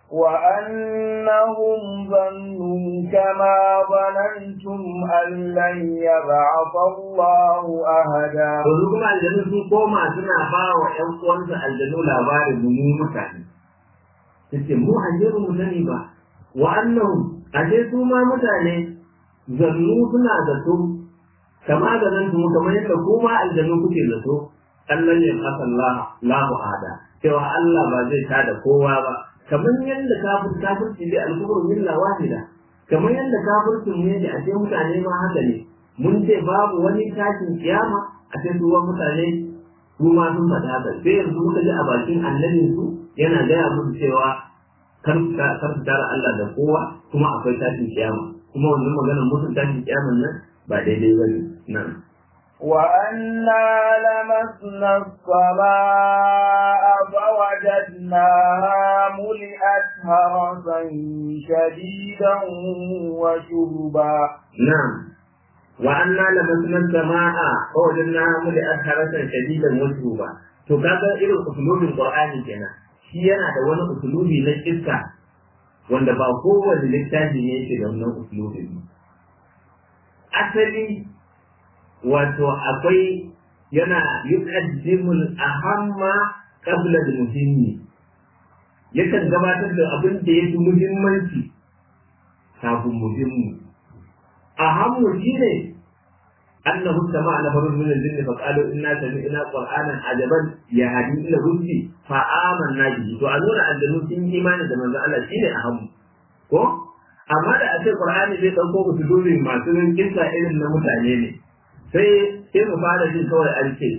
وأنهم ظنوا كما ظننتم أن لن يبعث الله أحدا yanzu kuma aljanu sun koma suna ba wa ƴan uwansu aljanu labarin mu mutane tace mu aje ba mu sani ba wa annahum aje su ma mutane zannu suna zato kama da nan mu kamar yadda ku ma aljanu kuke zato Allah ya kasa Allah lahu ada cewa Allah ba zai tada kowa ba kamar yadda kafir kafirci dai al-kufru milla wahida kamar yadda kafircin mu yake a ce mutane ma haka ne mun ce babu wani tashin kiyama a ce duwan mutane su ma sun faɗa haka sai yanzu muka ji a bakin annabin su yana gaya musu cewa kar su tara Allah da kowa kuma akwai tashin kiyama kuma wannan maganar mutum tashin kiyaman nan ba daidai ba ne nan وأنا لمسنا السماء فوجدناها ملئت هرسا شديدا وشربا نعم وأنا لمسنا السماء فوجدناها ملئت هرسا شديدا وشربا to kaga irin usulubin Qur'ani kenan shi yana da wani usulubi na kissa wanda ba kowane littafi ne yake da wannan usulubin asali wato akwai yana yuqaddimul ahamma qabla al muhimmi yakan gabatar da abin da yake muhimmanci kafin muhimmi ahammu shine annahu sama'a nafarun min al-jinni fa qalu inna sami'na qur'anan ajaban yahdi ila rushdi fa amanna bihi to a nuna aljanu sun yi imani da manzo Allah shine ahammu ko amma da a ce qur'ani zai dauko ku dubi masu kisa irin na mutane ne sai sai mu fara jin kawai an ce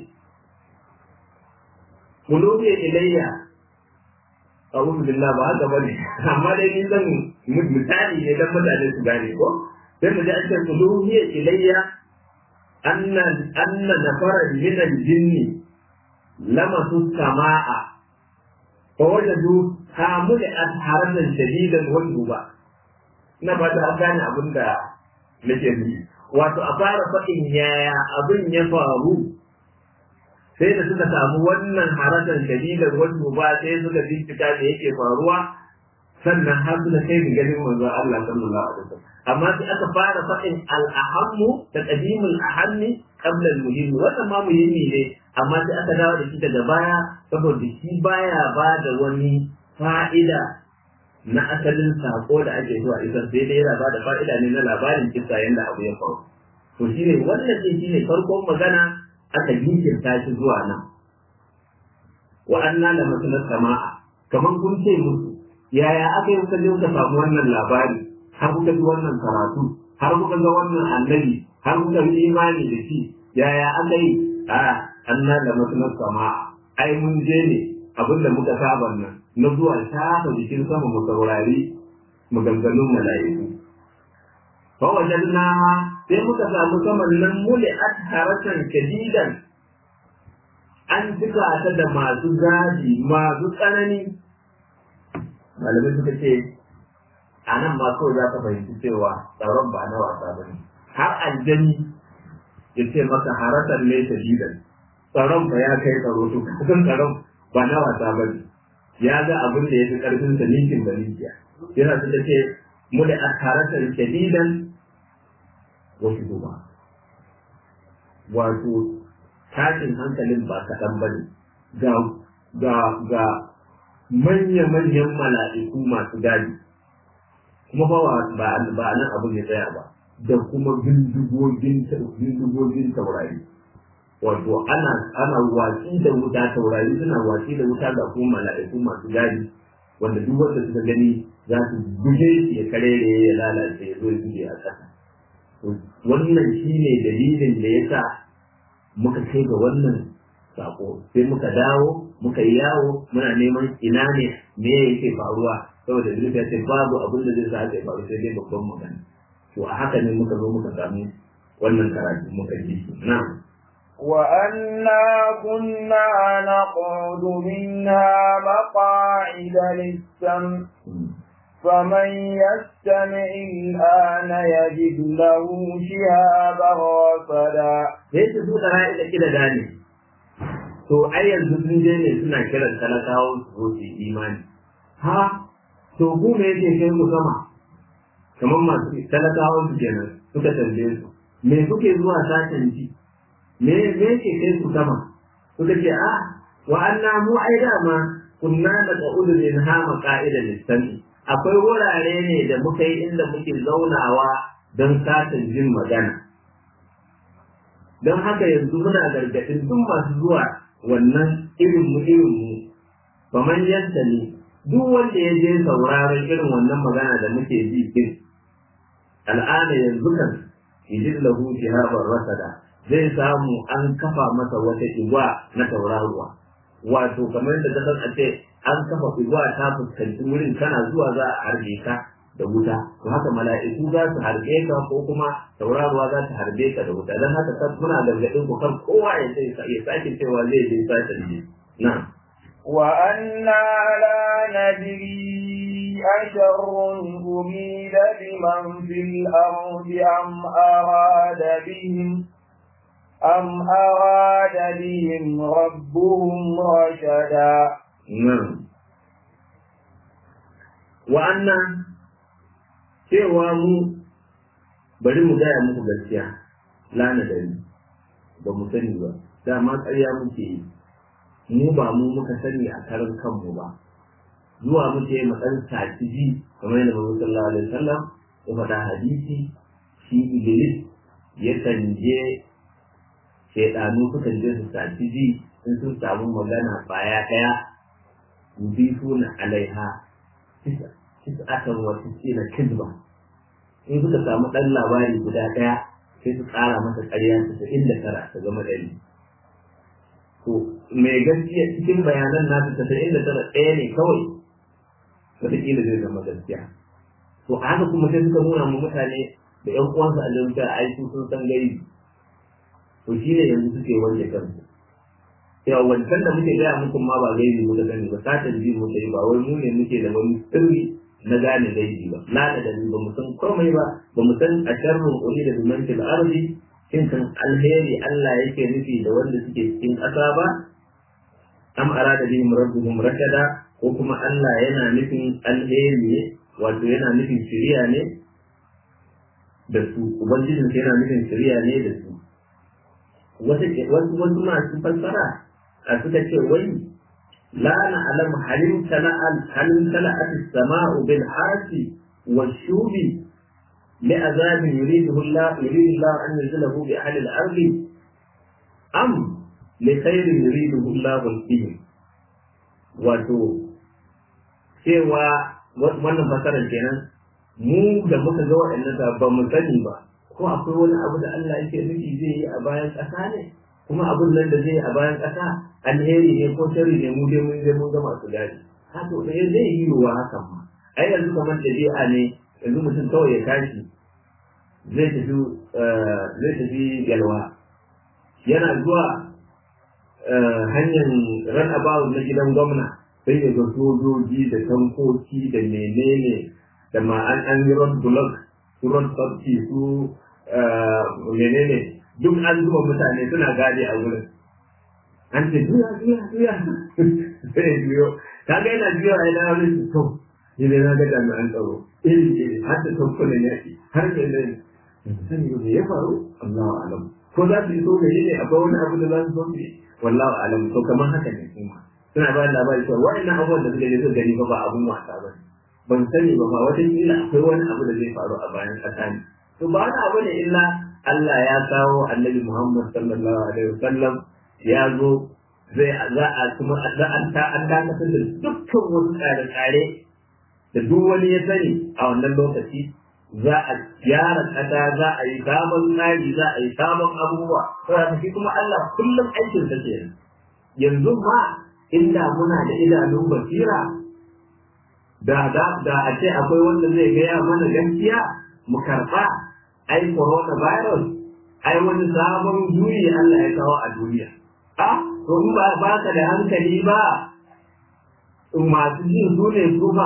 kulubi ilayya a'udhu billah ba haka bane amma dai ni zan misali ne dan mutane su gane ko sai mu ji an ce kulubi ilayya anna anna nafara min al-jinn lamasu samaa fa wajadu hamul adharan shadidan wal duba na ba ta gane abinda nake nufi wato a fara faɗin yaya abin ya faru sai da suka samu wannan harasan shadidan wasu ba sai suka bincika da yake faruwa sannan har suka kai ga ganin manzo Allah sallallahu alaihi wasallam amma sai aka fara faɗin al-ahammu da qadimul ahammi qabla al-muhimmi wannan ma muhimmi ne amma sai aka dawo da shi daga baya saboda shi baya ba da wani fa'ida na asalin sako da ake zuwa isar sai dai yana bada fa'ida ne na labarin kisa yadda abu ya faru to shi ne wannan sai shi ne farkon magana aka jinkirta shi zuwa nan wa anna la masana sama'a kaman kun ce musu yaya aka yi kuka je kuka samu wannan labari har kuka ji wannan karatu har kuka ga wannan annabi har kuka yi imani da shi yaya aka yi a anna la masana sama'a ai mun je ne abinda muka saba nan na zuwa shafa jikin sama mu saurari maganganun mala'iku. Fa wajanna sai muka samu saman nan muli haratan shadidan an cika ta da masu zafi masu tsanani malamai suka ce a nan ma kawai za ka fahimci cewa tsaron ba na wasa ba ne har aljani ya ce maka haratar ne shadidan tsaron ba ya kai tsaro to kusan tsaron ba na wasa ba ne ya ga abin da ya fi karfin sa ninkin da ninkiya yana su da ce mu da haratar shadidan wasu duba wato tashin hankalin ba kaɗan ba ne ga ga ga manya-manyan mala'iku masu gadi kuma ba ba ba nan abin ya tsaya ba da kuma bindigogin bindigogin taurari wato ana ana watsi da wuta taurari suna watsi da wuta ga kuma mala'iku masu gadi wanda duk wanda suka gani za su buge shi ya karere ya lalace ya zo ya buge a ƙasa wannan shine dalilin da ya sa muka kai ga wannan sako sai muka dawo muka yi yawo muna neman ina ne me yake faruwa saboda Idris ya ce babu abin da zai sa haka ya faru sai dai babban magana to a haka ne muka zo muka samu wannan karatu muka ji shi na'am وأنا كنا نقعد منها مقاعد للسمع فمن يستمع الآن يجد له شهابا رصدا ليس سوء رأي كده gane. to ai yanzu sun je ne suna kiran talakawa su zo su yi imani ha to ku me yake kai ku sama kamar masu talakawa su kenan suka tambaye su me kuke zuwa sashen ji me me yake kai ku sama suka ce a wa anna mu ai dama kunna da qa'udu min ha maqa'ida listami akwai wurare ne da muka yi inda muke zaunawa don sashen jin magana don haka yanzu muna gargaɗin duk masu zuwa wannan irin mu irin mu ba man yadda ne duk wanda ya je sauraron irin wannan magana da muke ji din al'ana yanzu kan yajid lahu shihaban rasada zai samu an kafa masa wata igwa na tauraruwa wato kamar da ka san a ce an kafa igwa ta fuskanci wurin kana zuwa za a harbe ka da wuta to haka mala'iku za su harbe ka ko kuma tauraruwa za ta harbe ka da wuta dan haka muna gargadin ku kan kowa ya sai ya sake cewa zai je sashen ji na وأنا لا ندري أشر أريد بمن في الأرض أم أراد بهم أم أراد بهم ربهم رشدا نعم وأنا cewa mu bari mu gaya muku gaskiya lana dari ba mu sani ba dama ƙarya muke yi mu ba mu muka sani a karan kanmu ba zuwa muke mu ɗan saci ji kamar yadda Muhammad sallallahu alaihi wasallam ya faɗa hadisi shi Iblis yakan je shaidanu sukan je su saci ji in sun samu magana baya ɗaya yudifuna alaiha tis'atan wa tis'ina kizba in suka samu ɗan labari guda ɗaya sai su ƙara masa ƙarya tasa'in da tara ta zama ɗari to mai gaskiya cikin bayanan nasu tasa'in da tara ɗaya ne kawai wataƙila zai zama gaskiya to a haka kuma sai suka nuna mu mutane da ƴan uwansu a jami'a ai su sun san gaibi to shi ne yanzu suke wanke kansu yawa wancan da muke gaya muku ma ba gaibi muka sani ba satan ji muka yi ba wai mu ne muke da wani sirri na gane gaibi ba la da dalili ba mu san komai ba ba mu san a sharrun uli da bimantil ardi shin kan alheri Allah yake nufi da wanda suke cikin ƙasa ba am arada bihim rabbuhum rashada ko kuma Allah yana nufin alheri ne wato yana nufin shiriya ne da su ubangijin yana nufin shiriya ne da su wasu wasu masu fassara a suka ce wai la na'lam halim tala'al halim tala'at as-sama'u bil harsi wash-shubi لعذاب يريده الله يريد الله أن ينزله بأهل الأرض أم لخير يريده الله فيهم wato cewa wannan fasarar kenan mu da muka ga waɗannan ba mu sani ba ko akwai wani abu da Allah yake nufi zai yi a bayan ƙasa ne kuma abun nan da zai yi a bayan ƙasa alheri ne ko sharri ne mu dai mun dai mun ga masu gadi haka da zai yi wa hakan ma ai yanzu kamar dabi'a ne yanzu mutum kawai ya tashi zai tafi zai tafi yalwa yana zuwa hanyar ran about na gidan gwamna sai ya ga sojoji da tankoki da menene da ma an an yi road block su road safety su menene duk an zuba mutane suna gadi a wurin an ce juya juya juya sai ya juyo kaga yana juya a yana wani su to ni dai na ga jami'an tsaro iri iri har da tankunan yaki har da ne sani ne ya faru Allahu alam ko za su yi so gari ne akwai wani abu da za su so ne wallahu alam to kamar haka ne kuma suna ba da labari cewa wa'annan abubuwan da suka je suka gani ba ba abun wasa ba ban sani ba ma wata kila akwai wani abu da zai faru a bayan ƙasa ne to ba wani abu ne illa Allah ya kawo annabi Muhammad sallallahu alaihi wasallam ya zo zai za a kuma za a ta an dakatar da dukkan wasu tsare-tsare da duk wani ya sani a wannan lokaci za a gyara ƙasa za a yi sabon tsari za a yi sabon abubuwa saboda shi kuma Allah kullum aikin sa ke yanzu ma inda muna da idanun basira da da da a ce akwai wanda zai gaya mana gaskiya mu karɓa ai corona virus ai wani sabon juyi Allah ya kawo a duniya a to in ba ba ka da hankali ba masu jin su ne su ba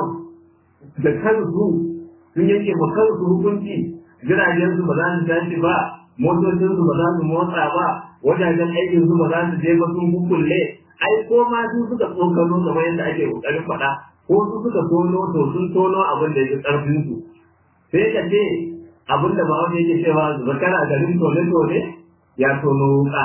da kansu sun yanke ma kansu hukunci jiragen su ba za su tashi ba motocin su ba za su motsa ba wajajen aikin su ba za su je ba sun kukulle ai ko ma su suka tsokano kamar yadda ake kokarin faɗa ko su suka tono to sun tono abin da ya karfin su sai ka ce abin da bawa yake cewa zakara garin tone tone ya tono wuka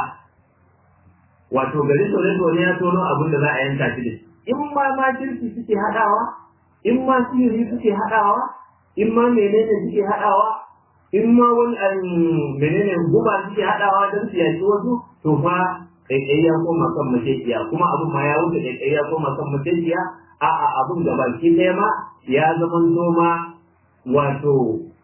wato garin tone tone ya tono abin da za a yanka shi da in ma ma kirki suke haɗawa in ma sihiri suke haɗawa in ma menene suke haɗawa in ma wani menene guba suke haɗawa don su yaki wasu to fa kaikai ya koma kan mashaƙiya kuma abin ma ya wuce kaikai ya koma kan mashaƙiya a a abin da baki ɗaya ma ya zama ma wato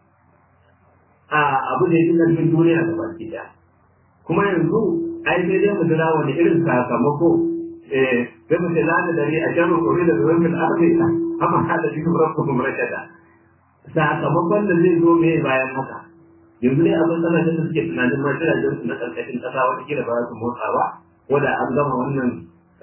a abu da yake ƙarfin duniya da baki ɗaya kuma yanzu ai sai dai mu jira wani irin sakamako eh sai mu ce lana dare a jami'a kore da zuwan fil ardi amma hada shi rabbukum rashada sakamakon da zai zo mai bayan haka yanzu dai abin kasashen da suke tunanin ma jiragen su na ƙarƙashin ƙasa wata kila ba za su motsa ba ko da an gama wannan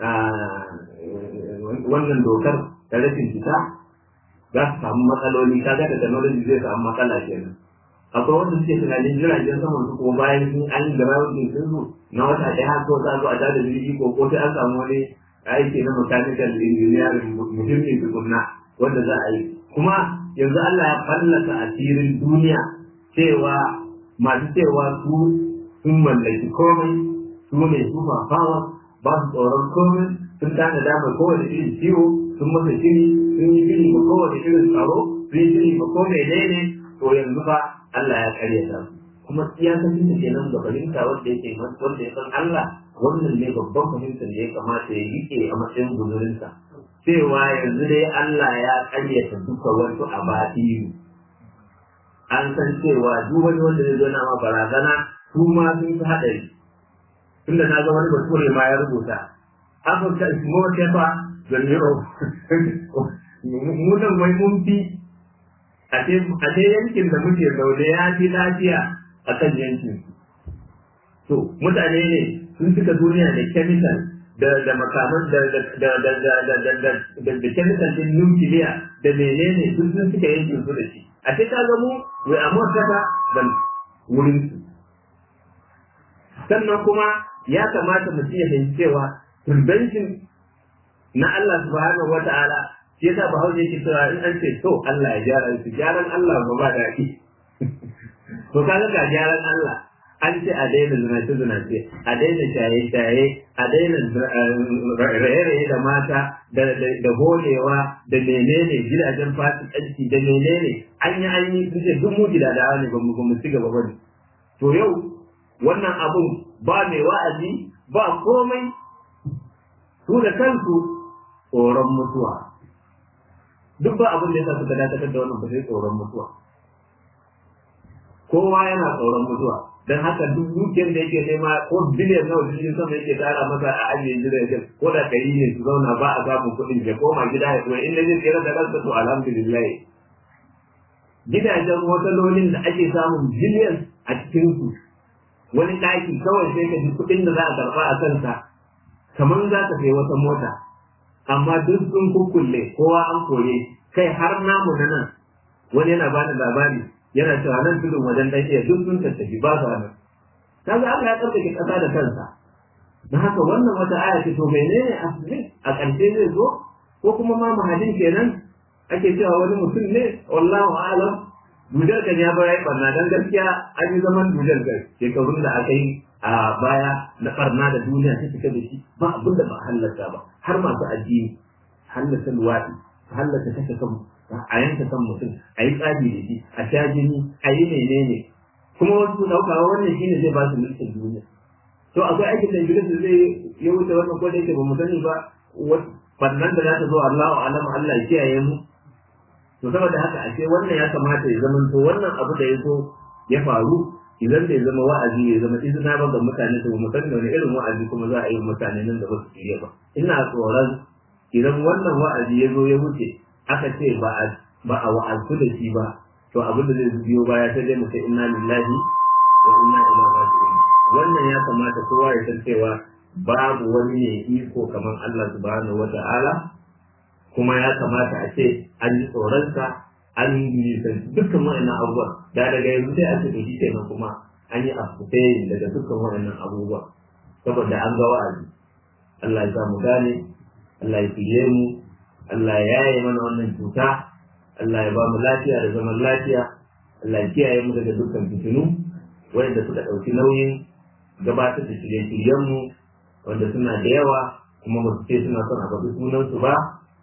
wannan dokar da rashin fita za su samu matsaloli kaga da technology zai samu matsala kenan akwai wanda suke tunanin jiragen saman su kuma bayan sun an yi grounding sun su na wata ɗaya ko za zo a tada jirgi ko ko sai an samu wani aiki na mechanical engineering muhimmi tukunna wanda za a yi kuma yanzu Allah ya fallasa asirin duniya cewa masu cewa su sun mallaki komai su ne su fafawa ba su tsoron komai sun tana damar kowane irin ciwo sun masa shiri sun yi shiri ma kowane irin tsaro sun yi shiri ma ko menene to yanzu fa Allah ya karya ta kuma iyakacin da kenan ga fahimta wanda yake wanda ya san Allah wannan ne babban fahimtar da ya kamata ya rike a matsayin guzurinsa cewa yanzu dai Allah ya karyata duka wasu a batiru an san cewa duk wani wanda zai zo na ma barazana su ma sun fi haɗari tunda na ga wani bature ma ya rubuta Africa is more safer than Europe mu nan wai mun fi a ce yankin da muke zaune ya fi lafiya a kan yankin to mutane ne sun cika duniya da chemical da da makaman da da da da da da da da da da chemical din nukiliya da menene duk sun suka yankin su da shi a ce ka ga mu we are more safer than wurin su sannan kuma ya kamata mu iya fahimci cewa prevention na Allah subhanahu wa ta'ala shi yasa bahaushe yake cewa in an ce to Allah ya gyara su gyaran Allah ba ba daɗi to kaga ga gyaran Allah an ce a daina zinace zinace a daina shaye shaye a daina raye-raye da mata da holewa da menene gidajen fasikanci da menene an yi an yi sun ce duk mu gidadawa ne ba mu ci gaba ba ne to yau wannan abun ba mai wa'azi ba komai su da kansu tsoron mutuwa duk ba abin da yasa suka dakatar da wannan ba sai tsoron mutuwa kowa yana tsoron mutuwa don haka duk dukiyar da yake nema ko biliyan nawa jirgin sama yake tara masa a ajiye jiragen ko da ɗari ne su zauna ba a samun kuɗin ya koma gida ya kuma inda zai tsere da kansa to alhamdulillah gidajen watalolin da ake samun biliyan a cikin su wani ɗaki kawai sai ka ji kuɗin da za a karɓa a kansa kamar za ka sai wata mota amma duk sun kukkulle kowa an koye kai har namu na nan wani yana bani labari yana cewa nan tudun wajen dan iya duk sun tattafi ba su nan kaga Allah ya tsarkake kasa da kansa dan haka wannan wata aya ce to menene asali a ƙarshe zai zo ko kuma ma mahadin kenan ake cewa wani mutum ne wallahu a'lam dujar kan ya bayar barna dan gaskiya an yi zaman dujar ga shekarun da aka yi a baya na barna da duniya ta cika da shi ba abin da ba hallaka ba har masu addini hallaka luwaɗi hallaka kashe kan a yanka kan mutum a yi tsari da shi a sha jini a yi menene kuma wasu ɗaukawa wannan shine zai ba su mulkin duniya to akwai aikin da Iblis zai ya wuce wannan ko da yake ba mu sani ba wannan da za ta zo Allahu alam Allah ya kiyaye mu to saboda haka ashe wannan ya kamata ya zama to wannan abu da ya zo ya faru idan bai zama wa'azi ya zama izina ba ga mutane to mu san da wani irin wa'azi kuma za a yi mutane nan da ba su shirya ba ina tsoron idan wannan wa'azi ya zo ya wuce aka ce ba a ba a wa'azu da shi ba to abin da zai biyo baya sai dai mu ce inna lillahi wa inna ilaihi raji'un wannan ya kamata kowa ya san cewa babu wani ne iko kamar Allah subhanahu wata'ala kuma ya kamata a ce an yi tsoronsa an nisanci dukkan wa'annan abubuwan da daga yanzu sai ake da shi kenan kuma an yi afkutai daga dukkan wa'annan abubuwa saboda an ga wa'azi Allah ya mu gane Allah ya fiye mu Allah ya yaye mana wannan cuta Allah ya ba mu lafiya da zaman lafiya Allah ya kiyaye mu daga dukkan fitinu wanda suka ɗauki nauyin gabatar da shirye-shiryenmu wanda suna da yawa kuma ba su ce suna son a faɗi sunansu ba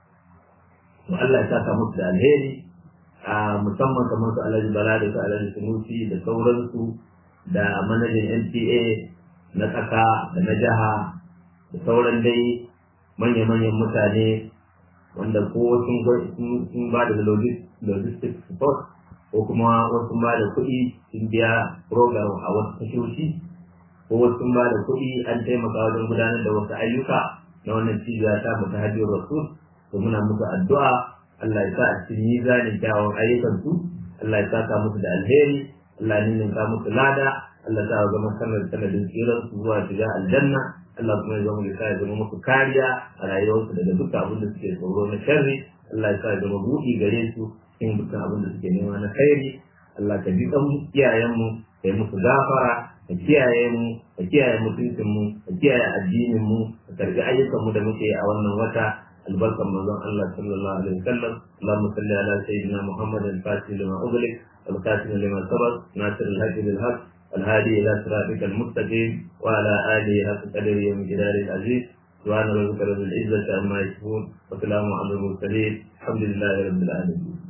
to Allah ya saka musu da alheri a musamman kamar su Alhaji Bala da su Alhaji Sunusi da sauransu da manajan NTA na ƙasa da na jiha da sauran dai manya-manyan mutane wanda ko sun ba da logistics support ko kuma wasu ba da kuɗi sun biya program a wasu tashoshi ko wasu sun ba da kuɗi an taimaka wajen gudanar da wasu ayyuka na wannan cibiya ta mu ta hajjiyar rasul to muna musu addu'a Allah ya sa a cikin mizanin kyawun ayyukan su Allah ya saka musu da alheri Allah ya ninka musu lada Allah ya sa zama sanar sanadin tsiran su zuwa shiga aljanna Allah kuma ya zama ya sa ya zama musu kariya a rayuwarsu daga dukkan abin da suke tsoro na sharri Allah ya sa ya zama buɗi gare su cikin dukkan abin da suke nema na khairi Allah ka ji kan iyayenmu ka yi musu gafara ka kiyaye mu ka kiyaye mutuncin mu ka kiyaye addinin mu ka karbi ayyukan mu da muke a wannan wata albarkan manzon Allah sallallahu alaihi wasallam Allahumma salli ala sayyidina Muhammad al-Fatih lima ughliq al-Khatim lima sabaq nasir al-hadi bil haqq الهادي إلى صراطك المستقيم وعلى آله حق قدره ومقداره العزيز سبحان ربك رب العزة عما يصفون وسلام على المرسلين الحمد لله رب العالمين